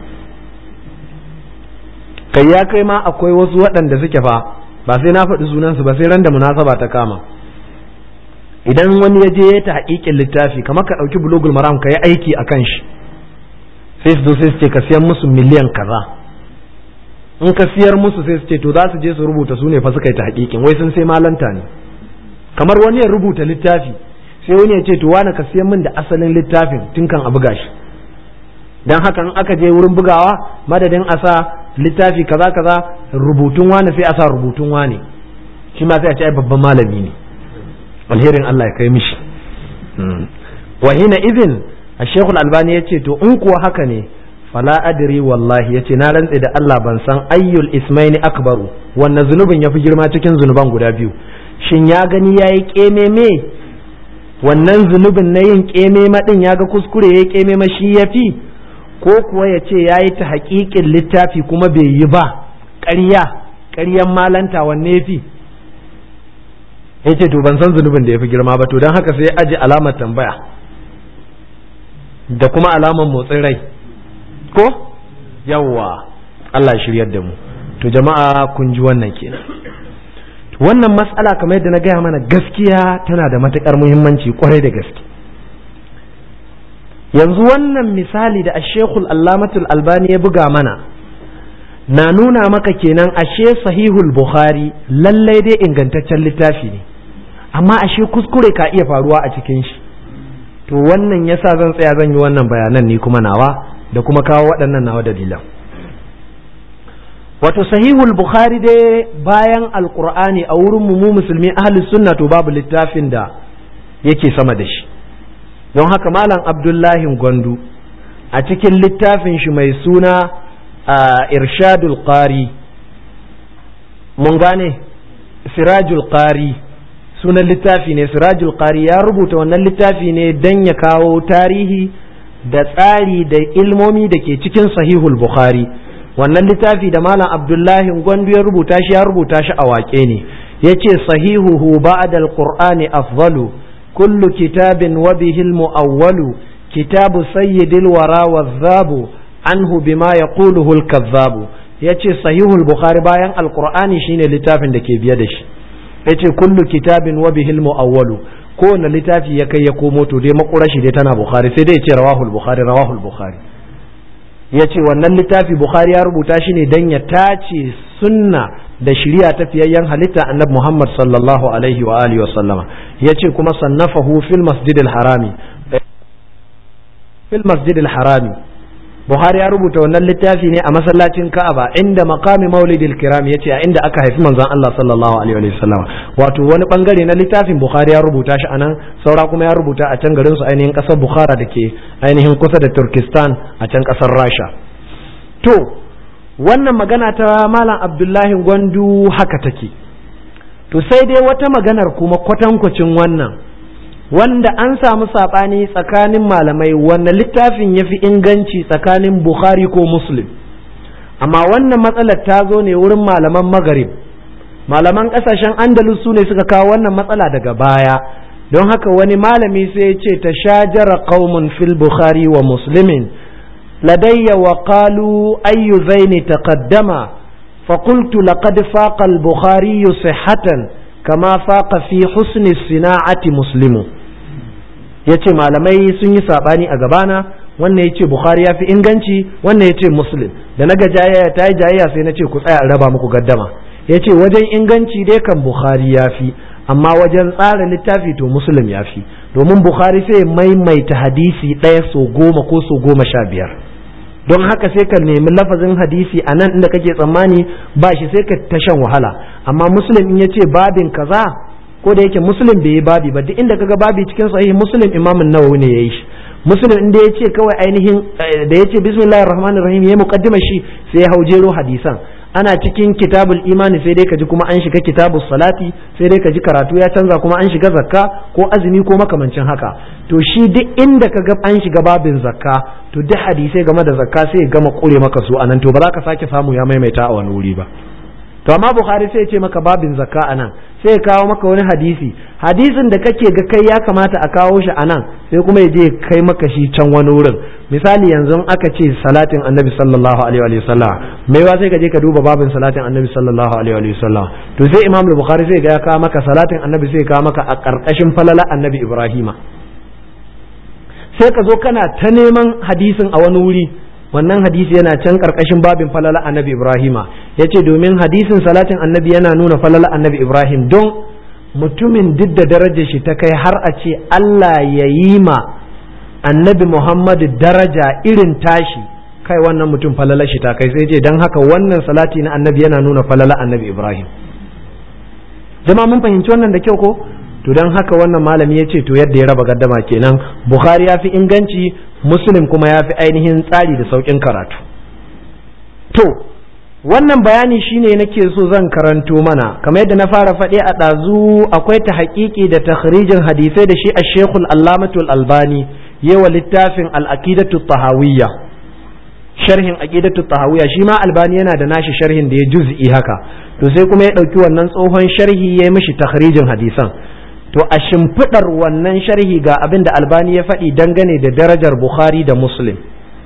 kai ya kai ma akwai wasu waɗanda suke fa ba sai na faɗi sunansu ba sai ran da munasaba ta kama idan wani ya je ya ta hakikin littafi kamar ka ɗauki bulogul maram ka yi aiki a kan shi sai su zo sai su ce ka siyan musu miliyan kaza in ka siyar musu sai su ce to za su je su rubuta su ne fa suka yi ta hakikin wai sun sai malanta ne kamar wani ya rubuta littafi sai wani ya ce to wani ka siyan min da asalin littafin tun kan a buga shi dan haka in aka je wurin bugawa madadin a sa littafi kaza kaza rubutun wani sai a sa rubutun wani shi ma sai a ce ai babban malami ne alherin Allah ya kai mishi wa hina idin a shekul albani ya ce to in kuwa haka ne fala adri wallahi yace na rantse da Allah ban san ayyul ismaini akbaru wannan zunubin yafi girma cikin zunuban guda biyu shin ya gani yayi kememe wannan zunubin na yin kememe din ya ga kuskure yayi kememe shi yafi ko kuwa yace yayi ta haƙiƙin littafi kuma bai yi ba ƙarya ƙaryan malanta wanne yafi ya ce to ban san zunubin da ya fi girma ba to don haka sai aji alamar tambaya da kuma alamar motsin rai ko yawwa Allah shiryar da mu to jama'a kun ji wannan kenan wannan matsala kamar yadda na gaya mana gaskiya tana da matukar muhimmanci kwarai da gaske yanzu wannan misali da ashekul allamatul albani ya buga mana na nuna maka kenan ashe sahihul bukhari lallai dai ingantaccen littafi ne amma ashe kuskure ka iya faruwa a cikin shi to wannan yasa zan tsaya zan yi wannan bayanan ni kuma nawa da kuma kawo waɗannan nawa dalilan wato sahihul bukhari dai bayan alqur'ani a wurin mu musulmi ahli sunna to babu littafin da yake sama da shi don haka malam abdullahi gwandu a cikin littafin shi mai suna irshadul qari mun gane sirajul qari sunan littafi ne sirajul qari ya rubuta wannan littafi ne don ya kawo tarihi da tsari da ilmomi da ke cikin sahihul bukhari wannan littafi da malam abdullahi gwandu ya rubuta shi ya rubuta shi a waƙe ne ya ce sahihuhu ba'da alqur'ani afdalu kullu kitabin wa bihi muawwalu kitabu sayyidil wara wadhabu anhu bima yaquluhu al-kazzabu yace sahihul bukhari bayan alqur'ani shine littafin da ke biye da shi yace kullu kitabin wa bihi muawwalu kowane littafi ya kai ya komo to dai makurashi dai tana bukhari sai dai ya ce rawahul bukhari rawahul bukhari ya ce wannan littafi bukhari ya rubuta shi ne don ya tace sunna da shirya ta fiyayyen halitta annabi muhammad sallallahu alaihi wa alihi wa sallama ya ce kuma sannafahu fil masjidil harami fil masjidil harami buhari ya rubuta wannan littafi ne a masallacin ka'aba inda maqami maulidil kiram yace a inda aka haifi manzon Allah sallallahu alaihi wa sallama wato wani bangare na littafin buhari ya rubuta shi anan saura kuma ya rubuta a can garin su ainihin kasar bukhara da ke ainihin kusa da turkistan a can kasar rasha to wannan magana ta malam abdullahi gwandu haka take to sai dai wata maganar kuma kwatankwacin wannan wanda an samu saɓani tsakanin malamai wanda littafin ya fi inganci tsakanin bukhari ko muslim amma wannan matsalar ta zo ne wurin malaman magarib malaman ƙasashen andalus su ne suka kawo wannan matsala daga baya don haka wani malami sai ya ce ta shajara qaumun fil bukhari wa muslimin ladayya wa qalu ayyu zaini taqaddama فقلت لقد فاق البخاري صحة كما فاق في حسن الصناعة مسلم yace malamai sun yi sabani a gabana wannan yace bukhari ya fi inganci wannan yace muslim da naga jayayya ta yi jayayya sai nace ku tsaya raba muku gaddama yace wajen inganci dai kan bukhari ya fi amma wajen tsara littafi to muslim ya fi domin bukhari sai maimaita hadisi ɗaya so goma ko so goma sha biyar don haka sai ka nemi lafazin hadisi a nan inda kake tsammani ba shi sai ka ta shan wahala amma muslim in ya ce babin kaza ko da yake muslim bai yi babi ba duk inda kaga babi cikin sahih muslim imamin nawawi ne yayi shi muslim inda ya ce kawai ainihin da ya ce bismillahir rahmanir rahim ya muqaddima shi sai ya haujero hadisan ana cikin kitabul imani sai dai ka ji kuma an shiga kitabul salati sai dai ka ji karatu ya canza kuma an shiga zakka ko azumi ko makamancin haka to shi duk inda ka ga an shiga babin zakka to duk hadisai game da zakka sai ya gama kure maka su anan to ba za ka sake samu ya maimaita a wani wuri ba to amma bukhari sai ya ce maka babin zakka anan sai ya kawo maka wani hadisi hadisin da kake ga kai ya kamata a kawo shi anan sai kuma ya je kai maka shi can wani wurin misali yanzu aka ce salatin annabi sallallahu alaihi wa sallam mai wa sai ka je ka duba babin salatin annabi sallallahu alaihi wa sallam to sai imam bukhari sai ga ya kawo maka salatin annabi sai ya kawo maka a karkashin falala annabi ibrahima sai ka zo kana ta neman hadisin a wani wuri wannan hadisi yana can karkashin babin falala annabi ibrahima ya ce domin hadisin salatin annabi yana nuna falala annabi ibrahim don mutumin duk da darajar shi ta kai har a ce allah ya yi ma annabi muhammadu daraja irin tashi kai wannan mutum falala shi ta kai sai ce don haka wannan salati na annabi yana nuna falala annabi ibrahim jama'a mun fahimci wannan da kyau ko to don haka wannan malami ya ce to yadda ya raba gaddama kenan bukhari ya fi inganci muslim kuma ya fi ainihin tsari da sauƙin karatu to wannan bayani shine nake so zan karanto mana kamar yadda na fara faɗi a ɗazu akwai ta haƙiƙi da takhrijin hadisai da shi a shekul allamatul albani yawa littafin al'aqidatu tahawiyya sharhin aqidatu tahawiyya shi ma albani yana da nashi sharhin da ya juz'i haka to sai kuma ya ɗauki wannan tsohon sharhi ya mishi takhrijin hadisan to a shimfiɗar wannan sharhi ga abin da albani ya faɗi dangane da darajar bukhari da muslim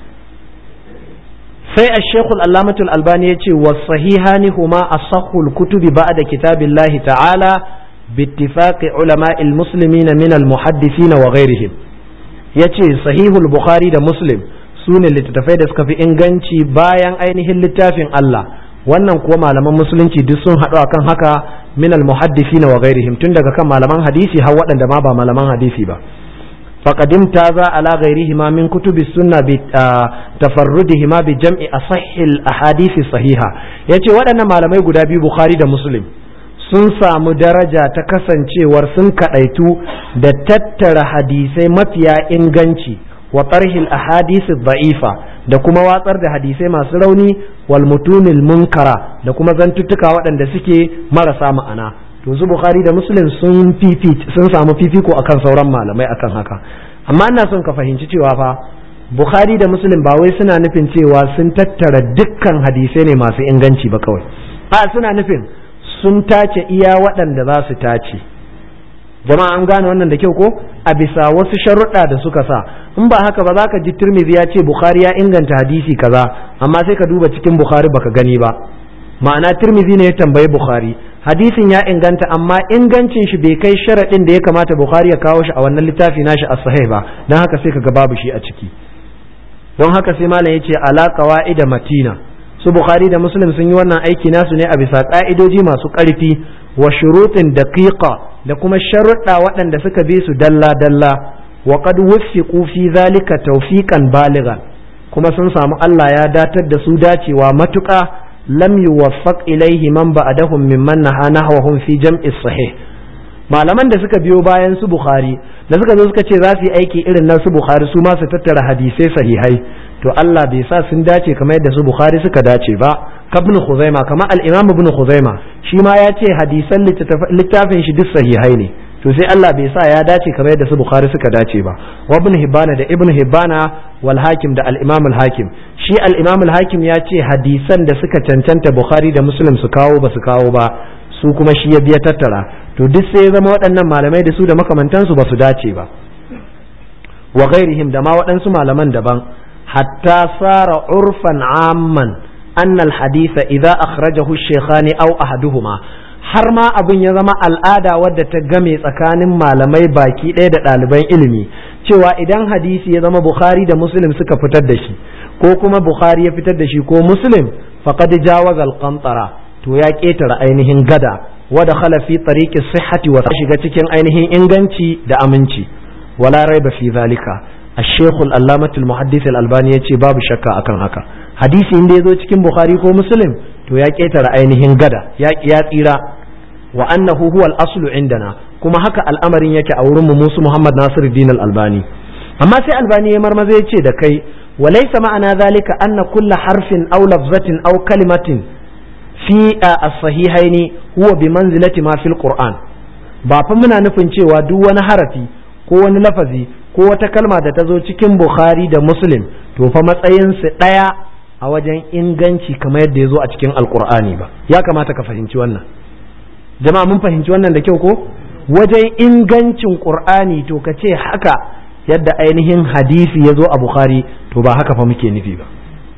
sai a shekul allamatul albani ya ce wa sahihani huma asahul kutubi ba'da kitabillahi ta'ala bittifaqi ulama'il muslimina min al muhaddisina wa ghairihim yace sahihul bukhari da muslim sune littattafai da suka fi inganci bayan ainihin littafin Allah wannan kuwa malaman musulunci duk sun haɗu akan haka min al muhaddisina wa ghairihim tun daga kan malaman hadisi har waɗanda ma ba malaman hadisi ba فقد امتاز على غيرهما من كتب السنة بتفردهما بجمع أصح الأحاديث الصحيحة yace waɗannan malamai guda biyu Bukhari da Muslim sun samu daraja ta kasancewar sun kaɗaitu da tattara hadisai mafiya inganci wa tarhil ahadisi da'ifa da kuma watsar da hadisai masu rauni wal mutunil munkara da kuma zantuttuka waɗanda suke marasa ma'ana to su bukhari da muslim sun sun samu fifiko akan sauran malamai akan haka amma ina son ka fahimci cewa fa bukhari da muslim ba wai suna nufin cewa sun tattara dukkan hadisai ne masu inganci ba kawai a suna nufin sun tace iya waɗanda za su tace jama'a an gane wannan da kyau ko a bisa wasu sharuɗa da suka sa in ba haka ba za ka ji turmizi ya ce bukhari ya inganta hadisi kaza amma sai ka duba cikin bukhari baka gani ba ma'ana turmizi ne ya tambayi bukhari hadisin ya inganta amma ingancin shi bai kai sharaɗin da ya kamata bukhari ya kawo shi a wannan littafi nashi a sahih ba don haka sai kaga babu shi a ciki don haka sai malam ya ce ala qawaida matina su bukhari da muslim sun yi wannan aiki nasu ne a bisa ka'idoji masu ƙarfi wa shurutin daqiqa da kuma sharuɗa waɗanda suka bi su dalla dalla wa qad wuffiqu fi zalika tawfiqan balighan kuma sun samu Allah ya datar da su dacewa matuƙa lam yuwaffaq ilaihi man ba'dahum mimman naha nahwahum fi jam'i sahih malaman da suka biyo bayan su bukhari da suka zo suka ce za su yi aiki irin na su bukhari su ma su tattara hadisai sahihai to Allah bai sa sun dace kamar yadda su bukhari suka dace ba kabn khuzaima kamar al-imam ibn khuzaima shi ma ya ce hadisan littafin shi duk sahihai ne to sai Allah bai sa ya dace kamar yadda su bukhari suka dace ba wa ibn hibbana da ibn hibbana wal hakim da al-imam al-hakim shi al-imam al-hakim ya ce hadisan da suka cancanta bukhari da muslim su kawo ba su kawo ba su kuma shi ya biya tattara to duk sai ya zama waɗannan malamai da su da makamantansu ba su dace ba wa ghairihim da ma waɗansu malaman daban hatta sara urfan amman anna al-haditha idza akhrajahu ash-shaykhani aw ahaduhuma har ma abin ya zama al'ada wadda ta game tsakanin malamai baki ɗaya da ɗaliban ilimi cewa idan hadisi ya zama bukhari da muslim suka fitar da shi ko kuma bukhari ya fitar da shi ko muslim faqad jawaza al-qantara to ya ƙetare ainihin gada wada khala fi tariqi sihhati wa shiga cikin ainihin inganci da aminci wala raiba fi zalika الشيخ الألامة المحدث الألباني يتي باب شكا أكن هكا حديث إن دي cikin Bukhari ko Muslim to ya ƙetare ainihin gada ya ya tsira wa annahu huwa al-aslu indana kuma haka al'amarin yake a wurin mu musu Muhammad Nasiruddin al-Albani amma sai Albani ya marmaza ya ce da kai wa laysa ma'ana zalika anna kulla harfin aw lafzatin aw kalimatin fi as-sahihaini huwa bi manzilati ma fil Qur'an ba fa muna nufin cewa duk wani harafi ko wani lafazi ko wata kalma da ta zo cikin Bukhari da Muslim to fa matsayinsu ɗaya a wajen inganci kamar yadda ya zo a cikin Alƙur'ani ba ya kamata ka fahimci wannan jama'a mun fahimci wannan da kyau ko wajen ingancin Qur'ani to ka ce haka yadda ainihin hadisi ya zo a Bukhari to ba haka fa muke nufi ba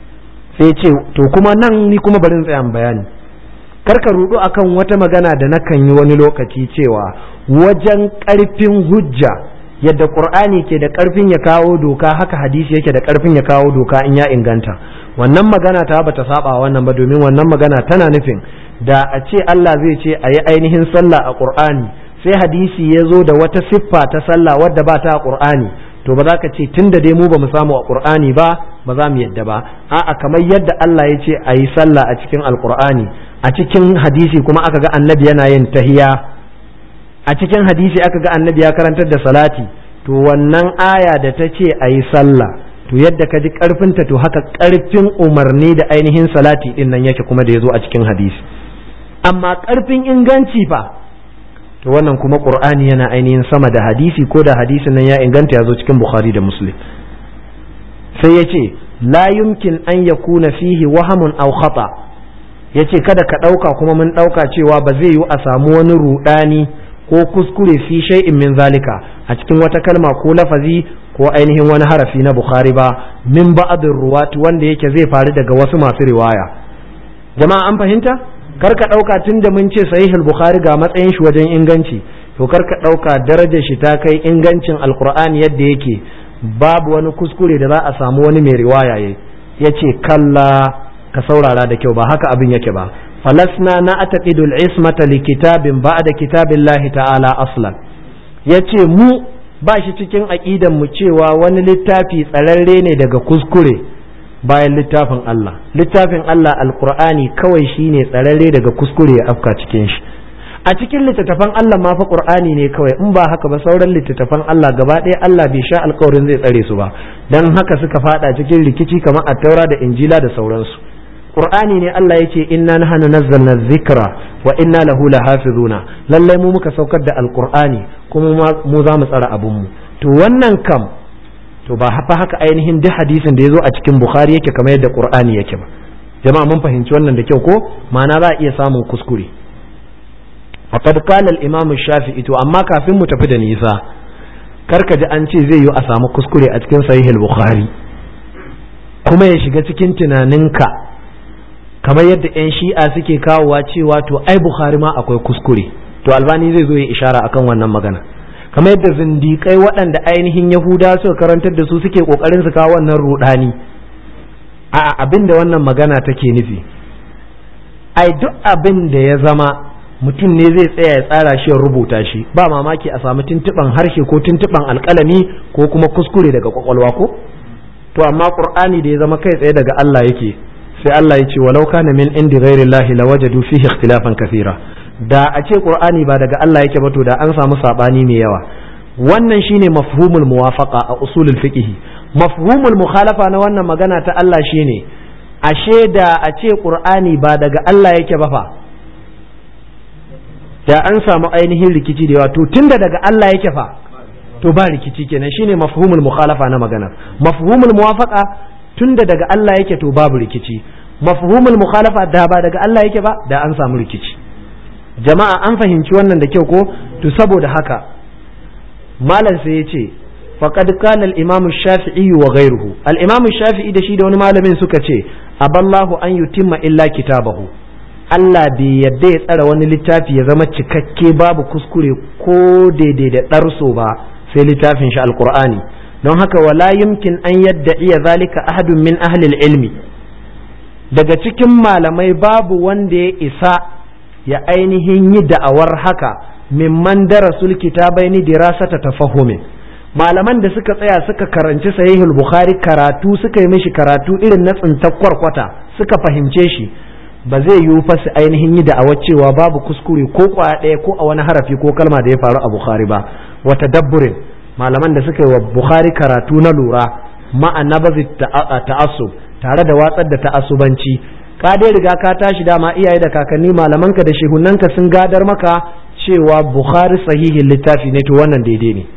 sai ce to kuma nan ni kuma bari in tsaya bayani karka rudu akan wata magana da nakan yi wani lokaci cewa wajen ƙarfin hujja yadda qur'ani ke da karfin ya kawo doka haka hadisi yake da karfin ya kawo doka in ya inganta wannan magana ta bata saba wannan ba domin wannan magana tana nufin da a ce Allah zai ce a yi ainihin sallah a qur'ani sai hadisi ya zo da wata siffa ta sallah wadda ba ta a qur'ani to ba za ka ce tun da dai mu ba mu samu a qur'ani ba ba za mu yadda ba a'a kamar yadda Allah ya ce a yi sallah a cikin alqur'ani a cikin hadisi kuma aka ga annabi yana yin tahiya a cikin hadisi aka ga annabi ya karantar da salati to wannan aya da ta ce a yi sallah to yadda ka ji karfinta to haka karfin umarni da ainihin salati din nan yake kuma da ya zo a cikin hadisi amma karfin inganci fa to wannan kuma qur'ani yana ainihin sama da hadisi ko da hadisin nan ya inganta ya zo cikin bukhari da muslim sai ya ce la yumkin an yakuna fihi wahamun aw khata yace kada ka ɗauka kuma mun ɗauka cewa ba zai yi a samu wani ruɗani ko kuskure fi shay'in min zalika a cikin wata kalma ko lafazi ko ainihin wani harafi na bukhari ba min ba'dir ruwat wanda yake zai faru daga wasu masu riwaya jama'a an fahimta kar ka ɗauka tun da mun ce sahihul bukhari ga matsayin shi wajen inganci to kar ka ɗauka darajar shi ta kai ingancin alqur'ani yadda yake babu wani kuskure da za a samu wani mai riwaya ya ce kalla ka saurara da kyau ba haka abin yake ba falasna na ataqidu al-ismata li kitabin ba'da kitabillahi ta'ala aslan yace mu ba shi cikin aqidan mu cewa wani littafi tsararre ne daga kuskure bayan littafin Allah littafin Allah alqur'ani kawai shine tsararre daga kuskure ya afka cikin shi a cikin littattafan Allah ma fa Qur'ani ne kawai in ba haka ba sauran littattafan Allah gaba ɗaya Allah bai sha alkawarin zai tsare su ba dan haka suka fada cikin rikici kamar attaura da injila da sauransu Qur'ani ne Allah yake inna nahnu nazzalna dhikra wa inna lahu lahafizuna lallai mu muka saukar da alqur'ani kuma mu za mu tsara abun mu to wannan kam to ba fa haka ainihin duk hadisin da yazo a cikin Bukhari yake kamar yadda Qur'ani yake ba jama'a mun fahimci wannan da kyau ko ma'ana za a iya samun kuskure faqad qala al-imam shafi'i to amma kafin mu tafi da nisa karka ji an ce zai yi a samu kuskure a cikin sahih al-bukhari kuma ya shiga cikin tunaninka kamar yadda yan shi'a suke kawowa cewa to ai bukhari ma akwai kuskure to albani zai zo ya ishara akan wannan magana kamar yadda zindikai waɗanda ainihin yahuda suka karantar da su suke kokarin su kawo wannan rudani a abin da wannan magana take nufi ai duk abin da ya zama mutum ne zai tsaya ya tsara shi ya rubuta shi ba mamaki a samu tuntuɓan harshe ko tuntuɓan alƙalami ko kuma kuskure daga kwakwalwa ko to amma qur'ani da ya zama kai tsaye daga Allah yake sai Allah ya ce walau kana min indi ghairillahi lawajadu fihi ikhtilafan kathira da a ce qur'ani ba daga Allah yake ba to da an samu sabani mai yawa wannan shine mafhumul muwafaqa a usulul fiqh mafhumul mukhalafa na wannan magana ta Allah shine ashe da a ce qur'ani ba daga Allah yake ba fa da an samu ainihin rikici da yawa to tunda daga Allah yake fa to ba rikici kenan shine mafhumul mukhalafa na magana mafhumul muwafaqa tunda daga Allah yake to babu rikici mafhumul mukhalafa da ba daga Allah yake ba da an samu rikici jama'a an fahimci wannan da kyau ko to saboda haka malam sai ya ce faqad qala al-imam shafii wa ghayruhu al-imam shafi'i da shi da wani malamin suka ce aballahu an yutimma illa kitabahu Allah bai yadda ya tsara wani littafi ya zama cikakke babu kuskure ko daidai da ɗarso ba sai littafin shi alkur'ani don haka wala yumkin an yadda iya zalika ahadun min ahlil ilmi daga cikin malamai babu wanda ya isa ya ainihin yi da'awar haka mimman darasul kitabaini dirasata tafahumin malaman da suka tsaya suka karanci sahihul bukhari karatu suka yi mishi karatu irin na tsintar kwarkwata suka fahimce shi ba zai yiwu fa su ainihin yi da'awar cewa babu kuskure ko kwaya ɗaya ko a wani harafi ko kalma da ya faru a bukhari ba wata dabburin malaman da suka yi wa bukhari karatu na lura ma'a nabazi ta'assub tare da watsar da ta'assubanci ka dai riga ka tashi dama iyaye da kakanni malamanka da shehunanka sun gadar maka cewa bukhari sahihin littafi ne to wannan daidai ne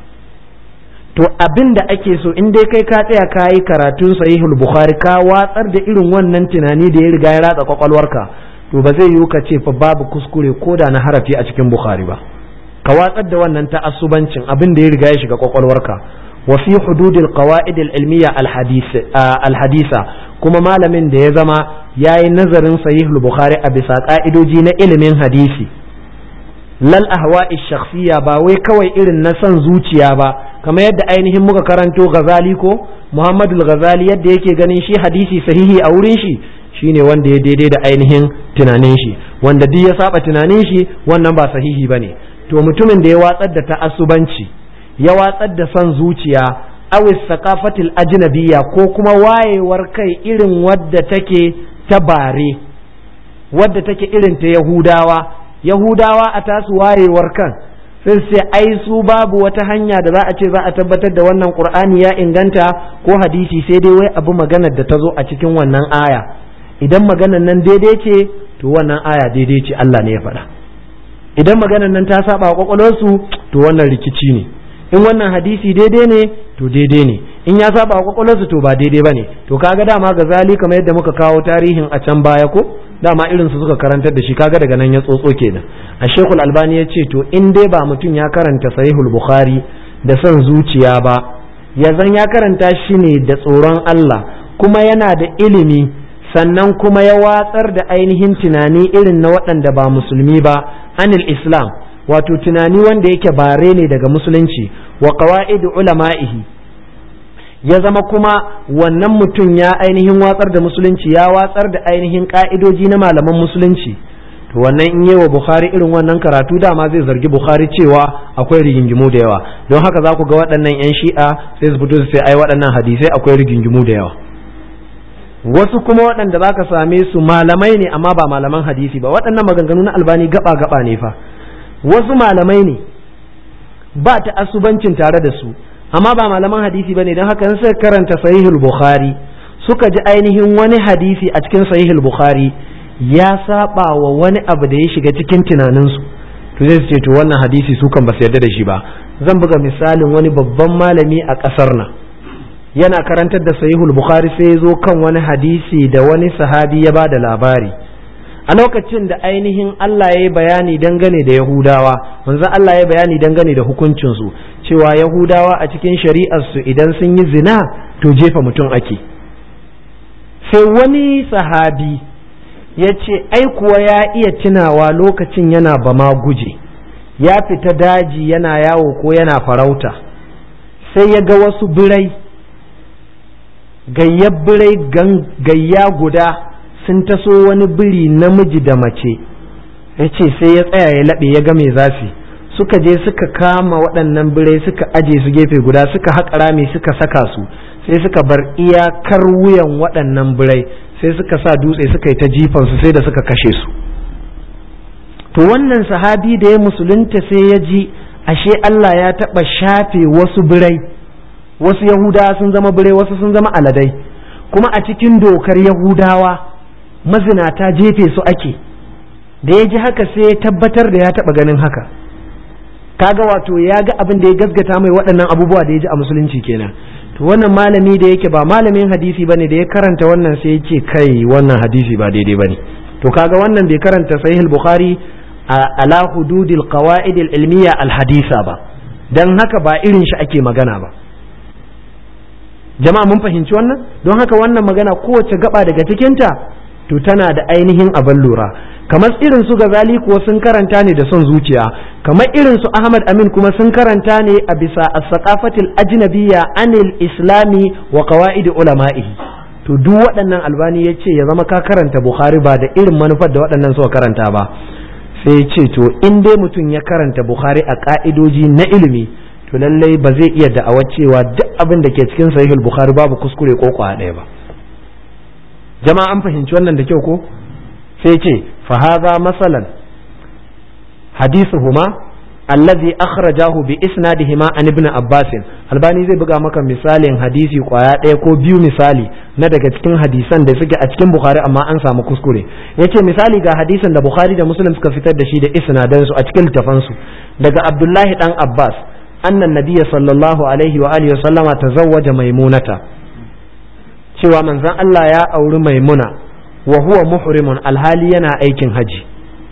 to abin da ake so in dai kai ka tsaya ka yi karatun sahihul bukhari ka watsar da irin wannan tunani da ya riga ya ratsa kwakwalwarka to ba zai yiwu ka ce fa babu kuskure ko da na harafi a cikin bukhari ba ka watsar da wannan ta'assubancin abin da ya riga ya shiga kwakwalwarka wa fi hududil qawaid al ilmiya al hadisa kuma malamin da ya zama yayi nazarin sahihul bukhari a bisa ka'idoji na ilimin hadisi lal ahwa'i shakhsiyya ba wai kawai irin na son zuciya ba kamar yadda ainihin muka karanto ghazali ko muhammadu ghazali yadda yake ganin shi hadisi sahihi a wurin shi shine wanda ya daidai da ainihin tunanin shi wanda duk ya saba tunanin shi wannan ba sahihi bane to mutumin da ya watsar da ta'assubanci ya watsar da son zuciya awis saqafatil ajnabiyya ko kuma wayewar kai irin wadda take ta bare wadda take irin ta yahudawa yahudawa a tasu wayewar kan sai sai ai su babu wata hanya da za a ce za a tabbatar da wannan qur'ani ya inganta ko hadisi sai dai wai abu maganar da ta zo a cikin wannan aya idan maganar nan daidai ce to wannan aya daidai ce Allah ne ya faɗa idan maganar nan ta saba wa kwakwalwarsu to wannan rikici ne in wannan hadisi daidai ne to daidai ne in ya saba wa kwakwalwarsu to ba daidai bane to kaga dama ga zali kamar yadda muka kawo tarihin a can baya ko dama irin su suka karantar da shi kaga daga nan ya tsotso kenan a shekul albani ya ce to in dai ba mutum ya karanta sahihul bukhari da son zuciya ba ya zan ya karanta shi ne da tsoron Allah kuma yana da ilimi sannan kuma ya watsar da ainihin tunani irin na waɗanda ba musulmi ba anil islam wato tunani wanda yake bare ne daga musulunci wa qawaid ulama'ihi ya zama kuma wannan mutum ya ainihin watsar da musulunci ya watsar da ainihin ka'idoji na malaman musulunci to wannan in yi wa bukhari irin wannan karatu dama zai zargi bukhari cewa akwai rigingimu da yawa don haka za ku ga waɗannan 'yan shi'a sai su fito su sai ai waɗannan hadisai akwai rigingimu da yawa wasu kuma waɗanda za ka same su malamai ne amma ba malaman hadisi ba waɗannan maganganu na albani gaba gaba ne fa wasu malamai ne ba ta asubancin tare da su amma ba malaman hadisi ba ne don haka suka karanta sahihul bukhari suka ji ainihin wani hadisi a cikin sahihul bukhari ya saba wa wani abu da ya shiga cikin tunaninsu to zai ce to wannan hadisi su kan ba su yarda da shi ba zan buga misalin wani babban malami a ƙasar nan yana karantar da sahihul bukhari sai ya zo kan wani hadisi da wani sahabi ya ba da labari a lokacin da ainihin Allah ya yi bayani dangane da Yahudawa manzon Allah ya bayani dangane da hukuncinsu cewa Yahudawa a cikin shari'arsu idan sun yi zina to jefa mutum ake sai wani sahabi ya ce ai kuwa ya iya tunawa lokacin yana bama guje ya fita daji yana yawo ko yana farauta sai ya ga wasu birai gayyar birai gayya guda sun taso wani biri namiji da mace ya ce sai ya tsaya ya laɓe ya ga mai zafi suka je suka kama waɗannan birai suka aje su gefe guda suka haƙa rami suka saka su sai suka bar iyakar wuyan waɗannan birai sai suka sa dutse suka yi ta jifansu sai da suka kashe su to wannan sahabi da ya musulunta sai ya ji ashe Allah ya taɓa shafe wasu birai wasu yahudawa sun zama birai wasu sun zama aladai kuma a cikin dokar yahudawa mazinata jefe su ake da ya ji haka sai ya tabbatar da ya taɓa ganin haka kaga wato ya ga abin da ya gasgata mai waɗannan abubuwa da ya ji a musulunci kenan to wannan malami da yake ba malamin hadisi bane da ya karanta wannan sai ya ce kai wannan hadisi ba daidai bane to kaga wannan bai karanta sahih bukhari ala hududil qawaid al ilmiya al hadisa ba dan haka ba irin shi ake magana ba jama'a mun fahimci wannan don haka wannan magana kowace gaba daga cikinta to tana da ainihin abin lura kamar irin su gazali kuwa sun karanta ne da son zuciya kamar irin su ahmad amin kuma sun karanta ne a bisa as-saqafatil ajnabiyya anil islami wa qawaid ulama'ihi to duk waɗannan albani ya ce ya zama ka karanta bukhari ba da irin manufar da waɗannan suka karanta ba sai ya ce to in dai mutum ya karanta bukhari a ka'idoji na ilimi to lallai ba zai iya da'awar cewa duk abin da ke cikin sahihul bukhari babu kuskure ko kwa ɗaya ba jama'a an fahimci wannan da kyau ko sai ce fa hadha masalan hadithuhuma allazi akhrajahu bi isnadihima an ibn abbas albani zai buga maka misalin hadisi kwaya ɗaya ko biyu misali na daga cikin hadisan da suke a cikin bukhari amma an samu kuskure yace misali ga hadisan da bukhari da muslim suka fitar da shi da isnadan su a cikin littafan su daga abdullahi dan abbas anna nabiyya sallallahu alaihi wa alihi wa sallama tazawwaja maimunata cewa manzon Allah ya auri maimuna wa huwa muhrimun alhali yana aikin haji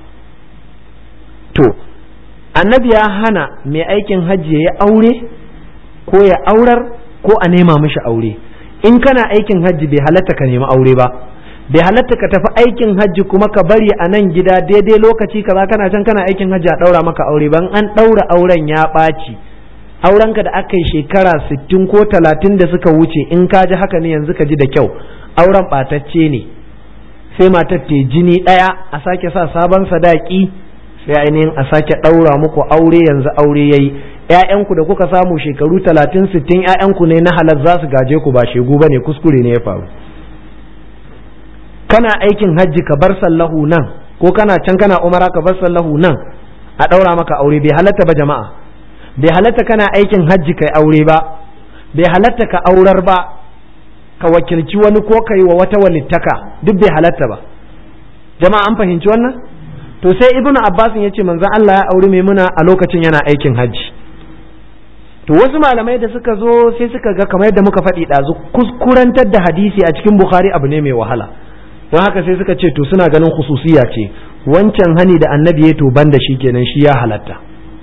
to annabi ya hana mai aikin hajji ya yi aure ko ya aurar ko a nema mishi aure in kana aikin hajji bai halatta ka nemi aure ba bai halatta ka tafi aikin hajji kuma ka bari a nan gida daidai lokaci kaza kana can kana aikin hajji a ɗaura maka aure ban an ɗaura auren ya ɓaci aurenka da aka yi shekara sittin ko talatin da suka wuce in ka ji haka ne yanzu ka ji da kyau auren ɓatacce ne sai matar te jini ɗaya a sake sa sabon sadaki sai ainihin a sake ɗaura muku aure yanzu aure ya yi ‘ya'yanku da kuka samu shekaru talatin sittin ‘ya'yanku ne na halar za su gaje ku ba shegu ba ne kuskure ne ya faru kana aikin hajji ka bar sallahu nan ko kana can kana umara ka bar sallahu nan a ɗaura maka aure bai halatta ba jama'a bai halatta kana aikin hajji kai aure ba bai halatta ka aurar ba ka wakilci wani ko kai wa wata walittaka duk bai halatta ba jama'a an fahimci wannan to sai ibnu abbas ya ce manzon Allah ya auri maimuna a lokacin yana aikin hajji to wasu malamai da suka zo sai suka ga kamar yadda muka faɗi ɗazu kuskurantar da hadisi a cikin bukhari abu ne mai wahala don haka sai suka ce to suna ganin khususiya ce wancan hani da annabi ya to ban da shi kenan shi ya halatta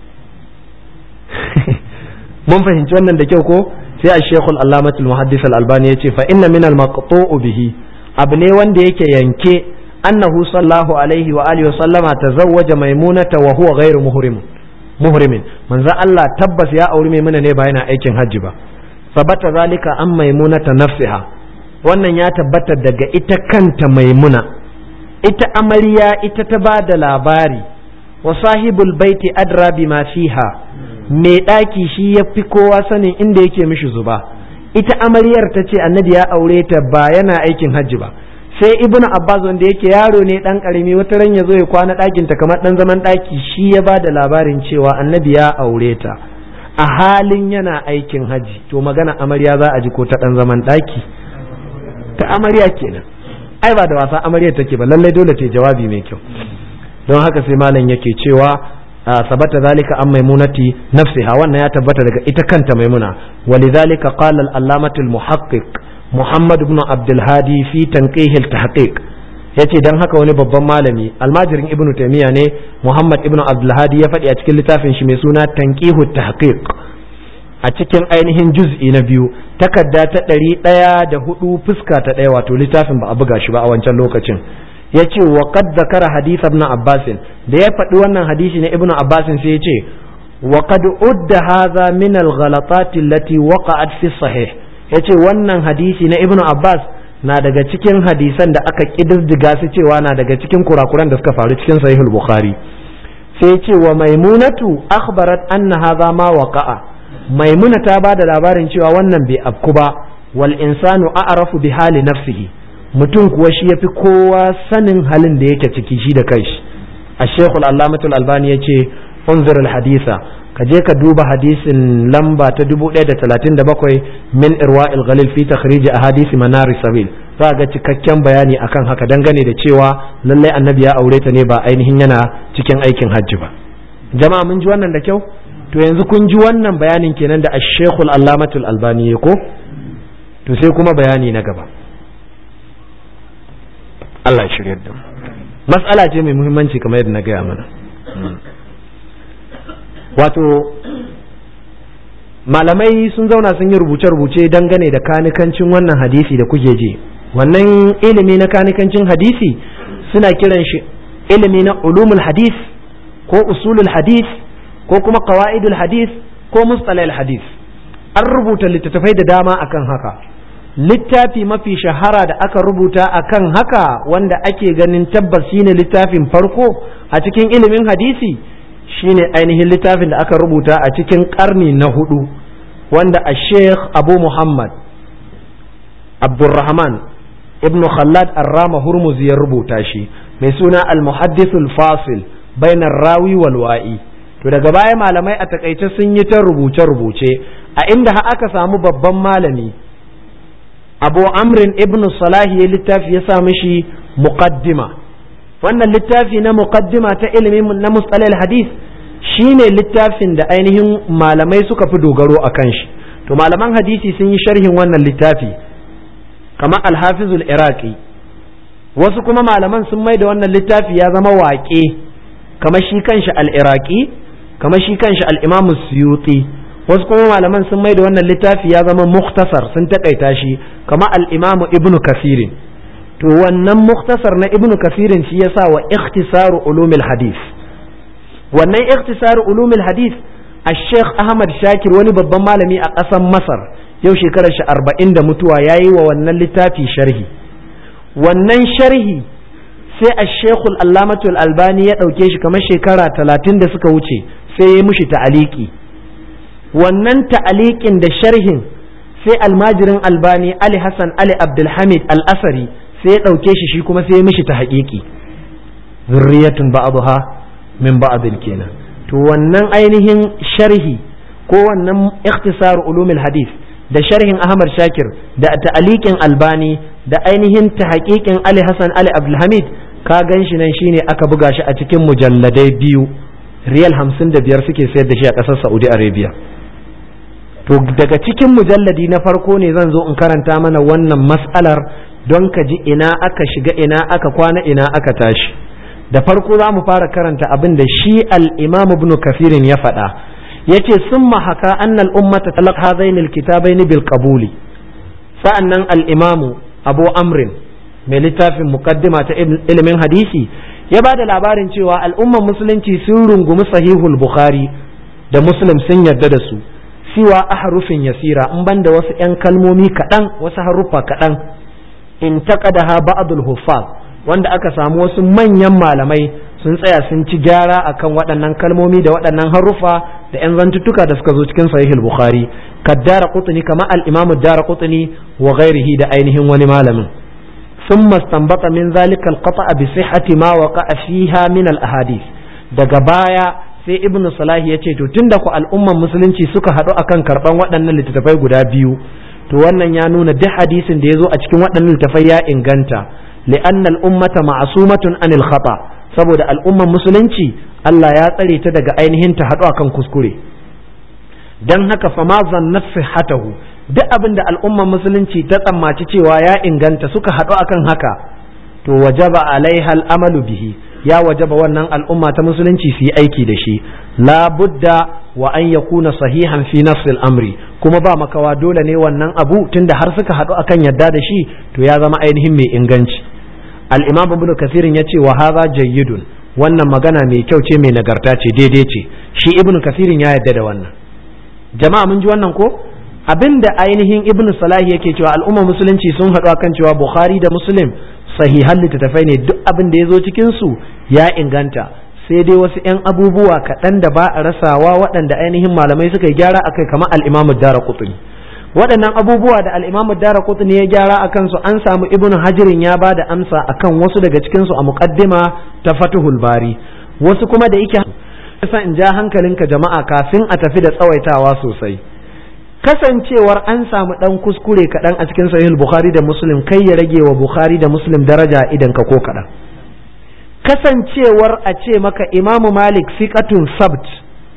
mun fahimci wannan da kyau ko sai a shekul allamatul muhaddis al-albani ya ce fa inna min al-maqtu'u bihi abu ne wanda yake yanke annahu sallallahu alaihi wa alihi wa sallama tazawwaja maimunata wa huwa ghairu muhrim muhrimin manzo Allah tabbas ya auri maimuna ne ba yana aikin hajji ba sabata zalika an maimunata nafsiha wannan ya tabbata daga ita kanta maimuna ita amarya ita ta ba da labari wa sahibul baiti adra bima fiha mai ɗaki shi ya fi kowa sanin inda yake mishi zuba ita amaryar ta ce annabi ya aure ta ba yana aikin hajji ba sai ibnu abbas wanda yake yaro ne dan karimi wata ran ya zo ya kwana ɗakin ta kamar dan zaman ɗaki shi ya ba da labarin cewa annabi ya aure ta a halin yana aikin hajji to magana amarya za a ji ko ta dan zaman ɗaki ta amarya kenan ai ba da wasa amarya take ba lallai dole ta jawabi mai kyau don haka sai malam yake cewa sabata zalika an maimunati nafsiha wannan ya tabbata daga ita kanta maimuna walidhalika qala al-allamatu al-muhaqqiq muhammad ibn abdul hadi fi tanqih al-tahqiq yace dan haka wani babban malami almajirin ibnu taymiya ne muhammad ibn abdul hadi ya faɗi a cikin littafin shi mai suna tanqihu tahqiq a cikin ainihin juz'i na biyu takarda ta ɗari ɗaya da hudu fuska ta ɗaya wato littafin ba a buga shi ba a wancan lokacin ya ce wa qad zakara hadith ibn abbas da ya faɗi wannan hadisi na ibn abbas sai ya ce wa qad udda hadha min al ghalatat allati waqa'at fi sahih ya ce wannan hadisi na ibn abbas na daga cikin hadisan da aka kididdiga su cewa na daga cikin kurakuran da suka faru cikin sahihul bukhari sai ya ce wa maimunatu akhbarat anna hadha ma waqa'a maimuna ta ba da labarin cewa wannan bai afku ba wal insanu a'rafu bi hali nafsihi mutum kuwa shi yafi kowa sanin halin da yake ciki shi da kanshi a shekul allamatul albani ya ce unzur al hadisa ka je ka duba hadisin lamba ta 1037 min irwa'il ghalil fi takhrij ahadisi manar sabil za ga cikakken bayani akan haka dangane da cewa lallai annabi ya aure ta ne ba ainihin yana cikin aikin hajji ba jama'a mun ji wannan da kyau to yanzu kun ji wannan bayanin kenan da ashekul allamatul albani ya ko to sai kuma bayani na gaba Allah shirya da matsala ce mai muhimmanci kamar yadda na gaya mana wato malamai sun zauna sun yi rubuce-rubuce dangane da kanikancin wannan hadisi da kuke ji wannan ilimi na kanikancin hadisi suna kiran shi ilimi na ulumul hadis ko usulul hadis ko kuma qawaidul hadith ko mustalahil hadith an rubuta littattafai da dama akan haka littafi mafi shahara da aka rubuta akan haka wanda ake ganin tabbas shine littafin farko a cikin ilimin hadisi shine ainihin littafin da aka rubuta a cikin karni na hudu wanda a sheikh abu muhammad abdurrahman ibn khallad arrama hurmuz ya rubuta shi mai suna al-muhaddithul fasil bainar rawi wal wa'i to daga baya malamai a takaice sun yi ta rubuce-rubuce a inda aka samu babban malami abu amrin ibn salahi ya littafi ya sa mishi muqaddima wannan littafi na muqaddima ta ilimin na mustalal hadith shine littafin da ainihin malamai suka fi dogaro a kan shi to malaman hadisi sun yi sharhin wannan littafi kamar alhafizul iraqi wasu kuma malaman sun mai da wannan littafi ya zama waƙe kamar shi kanshi al-iraqi kamar shi kanshi al-Imam Suyuti wasu kuma malaman sun mai da wannan littafi ya zama muktasar sun takaita shi kamar al-Imam Ibn Kasirin to wannan muktasar na Ibn Kasirin shi yasa wa ikhtisaru ulumil hadith wannan ikhtisaru ulumil hadith Sheikh Ahmad Shakir wani babban malami a ƙasar Masar yau shekarar shi arba'in da mutuwa ya yi wa wannan littafi sharhi wannan sharhi sai a shekul allamatul albani ya ɗauke shi kamar shekara talatin da suka wuce sai ya mushi ta'aliki wannan ta'alikin da sharhin sai almajirin albani ali hassan ali abdulhamid al-asari sai ya ɗauke shi shi kuma sai ya mishi ta haƙiƙi zurriyatun ba'dha min ba'din kenan to wannan ainihin sharhi ko wannan ikhtisar ulumul hadith da sharhin ahmad shakir da ta'alikin albani da ainihin ta haƙiƙin ali hassan ali abdulhamid ka gan shi nan shine aka buga shi a cikin mujalladai biyu riyal hamsin da biyar suke sayar da shi a ƙasar saudi arabia to daga cikin mujalladi na farko ne zan zo in karanta mana wannan mas'alar don ka ji ina aka shiga ina aka kwana ina aka tashi da farko za mu fara karanta abin da shi al-imam ibn kafirin ya faɗa yace summa haka annal ummata talaq hadain al-kitabain bil qabuli sa'annan al-imam abu amrin mai littafin muqaddima ta ilimin hadisi ya ba da labarin cewa al'umman musulunci sun rungumi sahihul bukhari da muslim sun yarda da su siwa a harufin yasira in banda wasu 'yan kalmomi kaɗan wasu haruffa kaɗan in taƙadaha ba'dul huffaz wanda aka samu wasu manyan malamai sun tsaya sun ci gyara akan waɗannan kalmomi da waɗannan haruffa da 'yan zantuttuka da suka zo cikin sahihul bukhari kaddara qutni kama al-imam dara qutni wa ghairihi da ainihin wani malamin ثم استنبط من ذلك القطع بصحة ما وقع فيها من الأحاديث daga baya sai ibnu salahi ya ce to tunda ku al'umman musulunci suka haɗu akan karɓan waɗannan littattafai guda biyu to wannan ya nuna duk hadisin da ya zo a cikin waɗannan littattafai ya inganta li'anna al'ummata ma'asumatun anil khata saboda al'umman musulunci Allah ya tsare ta daga ainihin ta haɗu akan kuskure dan haka fama zannat sihhatahu duk abin da al'ummar musulunci ta tsammaci cewa ya inganta suka haɗu akan haka to wajaba alaiha al'amalu bihi ya wajaba wannan al'umma ta musulunci su yi aiki da shi la budda wa an yakuna sahihan fi nafsil amri kuma ba makawa dole ne wannan abu tunda har suka haɗu akan yadda da shi to ya zama ainihin mai inganci al-imam ibn kathirin ya ce wa hadha jayyidun wannan magana mai kyau ce mai nagarta ce daidai ce shi ibn kathirin ya yadda da wannan jama'a mun ji wannan ko abinda ainihin ibnu salahi yake cewa al'ummar musulunci sun haɗu akan cewa bukhari da muslim sahihan littattafai ne duk abin da ya zo cikin su ya inganta sai dai wasu 'yan abubuwa kaɗan da ba a rasawa waɗanda ainihin malamai suka yi gyara akai kamar al'imamu dara kutuni waɗannan abubuwa da al'imamu dara kutuni ya gyara a kansu an samu ibnu hajirin ya ba da amsa akan wasu daga cikinsu a muƙaddima ta fatuhul bari wasu kuma da yake in ja hankalinka jama'a kafin a tafi da tsawaitawa sosai kasancewar an samu ɗan kuskure kaɗan a cikin sahih bukhari da muslim kai ya rage wa bukhari da muslim daraja idan ka ko kaɗan kasancewar a ce maka imamu malik fiqatun sabt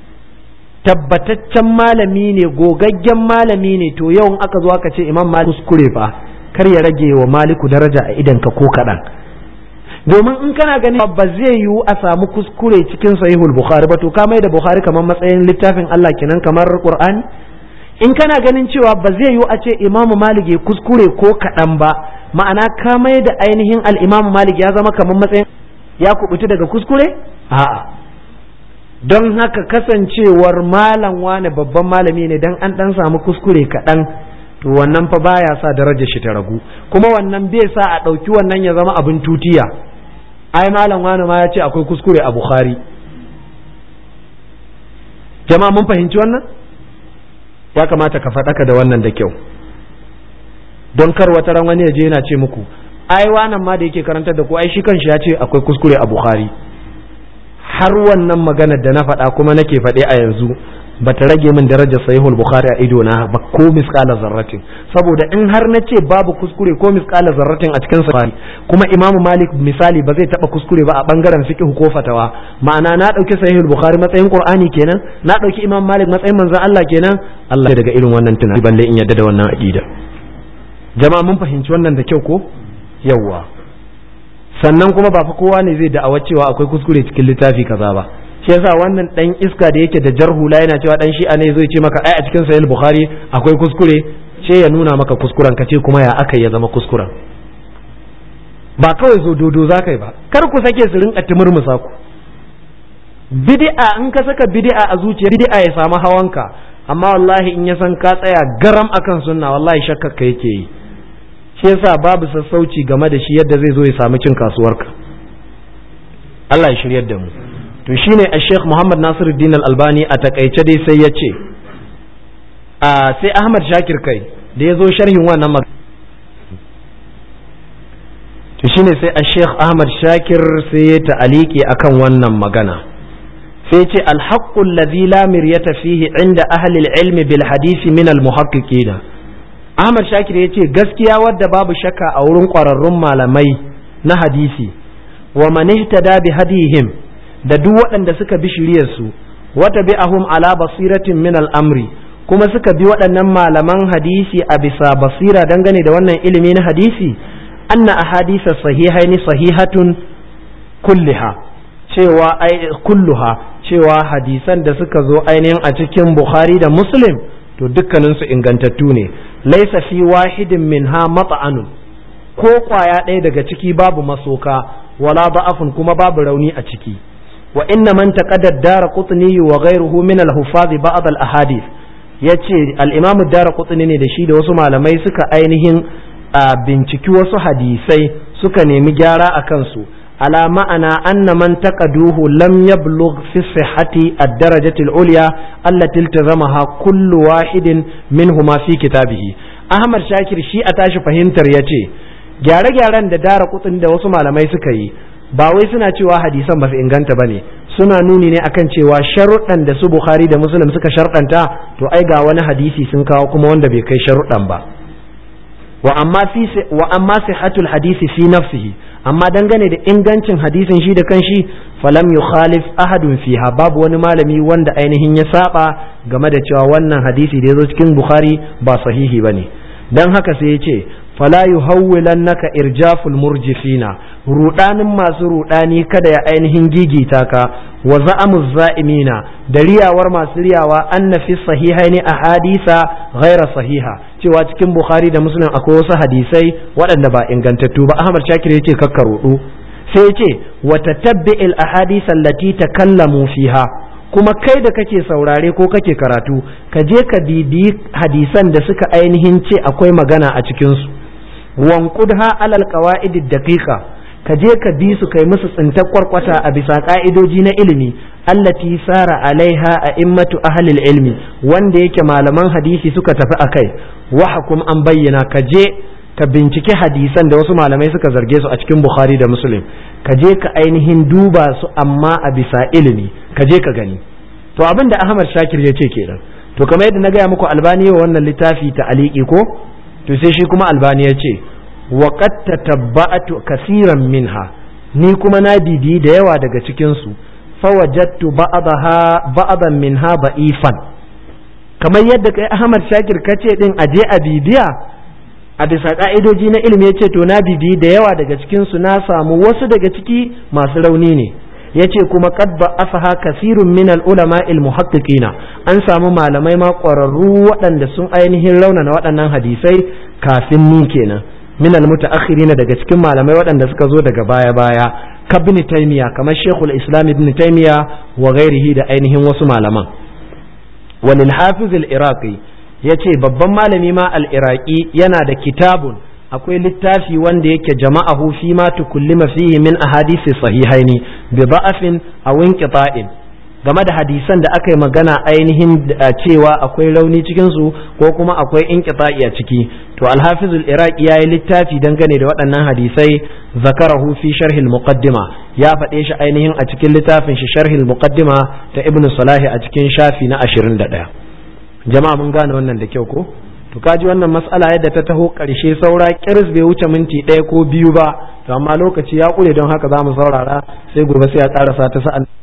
tabbataccen malami ne gogaggen malami ne to yawan aka zo aka ce imam malik kuskure fa kar ya rage wa maliku daraja a idan ka ko kaɗan domin in kana ganin ba zai yiwu a samu kuskure cikin sahihul bukhari ba to ka mai da bukhari kamar matsayin littafin Allah kenan kamar qur'ani in kana ganin cewa ba zai yiwu a ce imamu malik ya kuskure ko kaɗan ba ma'ana ka mai da ainihin al'imamu malik ya zama kamar matsayin ya kubuta daga kuskure a'a don haka kasancewar malam wane babban malami ne dan an dan samu kuskure kaɗan to wannan fa baya sa darajar shi ta ragu kuma wannan bai sa a ɗauki wannan ya zama abin tutiya ai malam wane ma ya ce akwai kuskure a bukhari jama'a mun fahimci wannan ya kamata ka faɗaka da wannan da kyau don kar wata ran wani ya je yana ce muku ai wannan ma da yake karantar da ku ai shi kanshi ya ce akwai kuskure a bukhari har wannan maganar da na faɗa kuma nake faɗe a yanzu ba ta rage min darajar sahihul bukhari a ido na ba ko misqala zarratin saboda in har na ce babu kuskure ko misqala zarratin a cikin sahih kuma imam malik misali ba zai taba kuskure ba a bangaren fiqh ko fatawa ma'ana na dauki sahihul bukhari matsayin qur'ani kenan na dauki imam malik matsayin manzon Allah kenan Allah daga irin wannan tunani balle in yadda da wannan aqida jama'a mun fahimci wannan da kyau ko yawwa sannan kuma ba fa kowa ne zai da'awa cewa akwai kuskure cikin littafi kaza ba shi yasa wannan dan iska da yake da jarhula yana cewa dan shi'a ne zai ce maka ai a cikin sahih bukhari akwai kuskure ce ya nuna maka kuskuren ka ce kuma ya aka ya zama kuskuren ba kawai zo dodo za kai ba kar ku sake su rinka timurmusa ku bid'a in ka saka bid'a a zuciya bid'a ya samu hawanka amma wallahi in ya san ka tsaya garam akan sunna wallahi shakkar ka yake yi shi yasa babu sassauci game da shi yadda zai zo ya samu cin kasuwarka Allah ya shiryar da mu to shine a Sheikh Muhammad Nasiruddin Al-Albani a takaice dai sai ya ce a sai Ahmad Shakir kai da ya zo sharhin wannan magana to shine sai a Sheikh Ahmad Shakir sai ya ta'aliki akan wannan magana sai ce alhaqqu alladhi la miryata fihi inda ahli al-ilmi bil hadisi min al-muhaqqiqina Ahmad Shakir ya ce gaskiya wadda babu shakka a wurin ƙwararrun malamai na hadisi wa man ihtada bi hadihim da duk waɗanda suka bi shiryarsu wata bi'ahum ala basiratin min al'amri kuma suka bi waɗannan malaman hadisi a bisa basira dangane da wannan ilimi na hadisi anna ahadisa sahihaini sahihatun kulliha cewa ai kulluha cewa hadisan da suka zo ainihin a cikin Bukhari da Muslim to dukkaninsu ingantattu ne laisa fi wahidin minha mat'anun ko kwaya ɗaya daga ciki babu masoka wala da'afun kuma babu rauni a ciki wa inna man taqaddad dara qutni wa ghayruhu min al-huffaz ba'd al-ahadith yace al-imam dara qutni ne da shi da wasu malamai suka ainihin binciki wasu hadisai suka nemi gyara a kansu على معنى أن من تقدوه لم يبلغ في الصحة الدرجة العليا التي التزمها كل واحد منهما في كتابه أحمد شاكر شيء أتاش فهمتر يتي gyare-gyaren da dara kutsin da wasu malamai suka yi ba wai suna cewa hadisan ba su inganta ba ne suna nuni ne akan cewa sharuɗan da su bukhari da muslim suka sharɗanta to ai ga wani hadisi sun kawo kuma wanda bai kai sharuɗan ba wa amma sihhatul hadisi fi nafsihi amma dangane da ingancin hadisin shi da kanshi falam yukhalif ahadun fiha babu wani malami wanda ainihin ya saba game da cewa wannan hadisi da ya zo cikin bukhari ba sahihi bane dan haka sai ya ce fala yuhawwilannaka irjaful murjifina rudanin masu rudani kada ya ainihin gigita ka wa za'amuz za'imina da riyawar masu riyawa anna fi sahihaini ahadisa ghaira sahiha cewa cikin bukhari da muslim akwai wasu hadisai waɗanda ba ingantattu ba ahmad shakir yace kakka rudu sai yace wa tatabbi'il ahadisa allati takallamu fiha kuma kai da kake saurare ko kake karatu ka je ka bibiyi hadisan da suka ainihin ce akwai magana a cikinsu wankudha alal qawaid daqiqa ka je ka bi su kai musu tsintar kwarkwata a bisa ka'idoji na ilimi allati sara alaiha a immatu ahlil ilmi wanda yake malaman hadisi suka tafi akai wa hukum an bayyana ka je ka binciki hadisan da wasu malamai suka zarge su a cikin bukhari da muslim ka je ka ainihin duba su amma a bisa ilimi ka je ka gani to abin da ahmad shakir ya ce kenan to kamar yadda na gaya muku albani wa wannan littafi ta aliki ko to sai shi kuma albani ya ce wa qad tatabba'tu kaseeran minha ni kuma na bibi da yawa daga cikin su fawajadtu ba'daha ba'dan minha ba'ifan kamar yadda kai ahmad shakir kace din aje a bibiya a bisa ka'idoji na ilimi yace to na bibi da yawa daga cikin su na samu wasu daga ciki masu rauni ne yace kuma qad ba'afaha kasirun min al-ulama al-muhaqqiqina an samu malamai ma ƙwararru waɗanda sun ainihin raunana waɗannan hadisai kafin ni kenan min al-mutaakhirina daga cikin malamai waɗanda suka zo daga baya baya kabni taymiya kamar shekul islam ibn taymiya wa ghairihi da ainihin wasu malaman walil hafiz al-iraqi yace babban malami ma al-iraqi yana da kitabun akwai littafi wanda yake jama'ahu fi ma tukullima fihi min ahadisi sahihaini bi da'afin aw inqita'in game da hadisan da aka yi magana ainihin cewa akwai rauni cikin su ko kuma akwai inqita'i a ciki to al-hafizul iraqi yayi littafi dangane da waɗannan hadisai zakarahu fi sharhil muqaddima ya faɗe shi ainihin a cikin littafin shi sharhil muqaddima ta ibnu salahi a cikin shafi na 21 jama'a mun gane wannan da kyau ko to kaji wannan mas'ala yadda ta taho ƙarshe saura kiris bai wuce minti ɗaya ko biyu ba to amma lokaci ya ƙure don haka za mu saurara sai gobe sai ya ƙarasa ta sa'an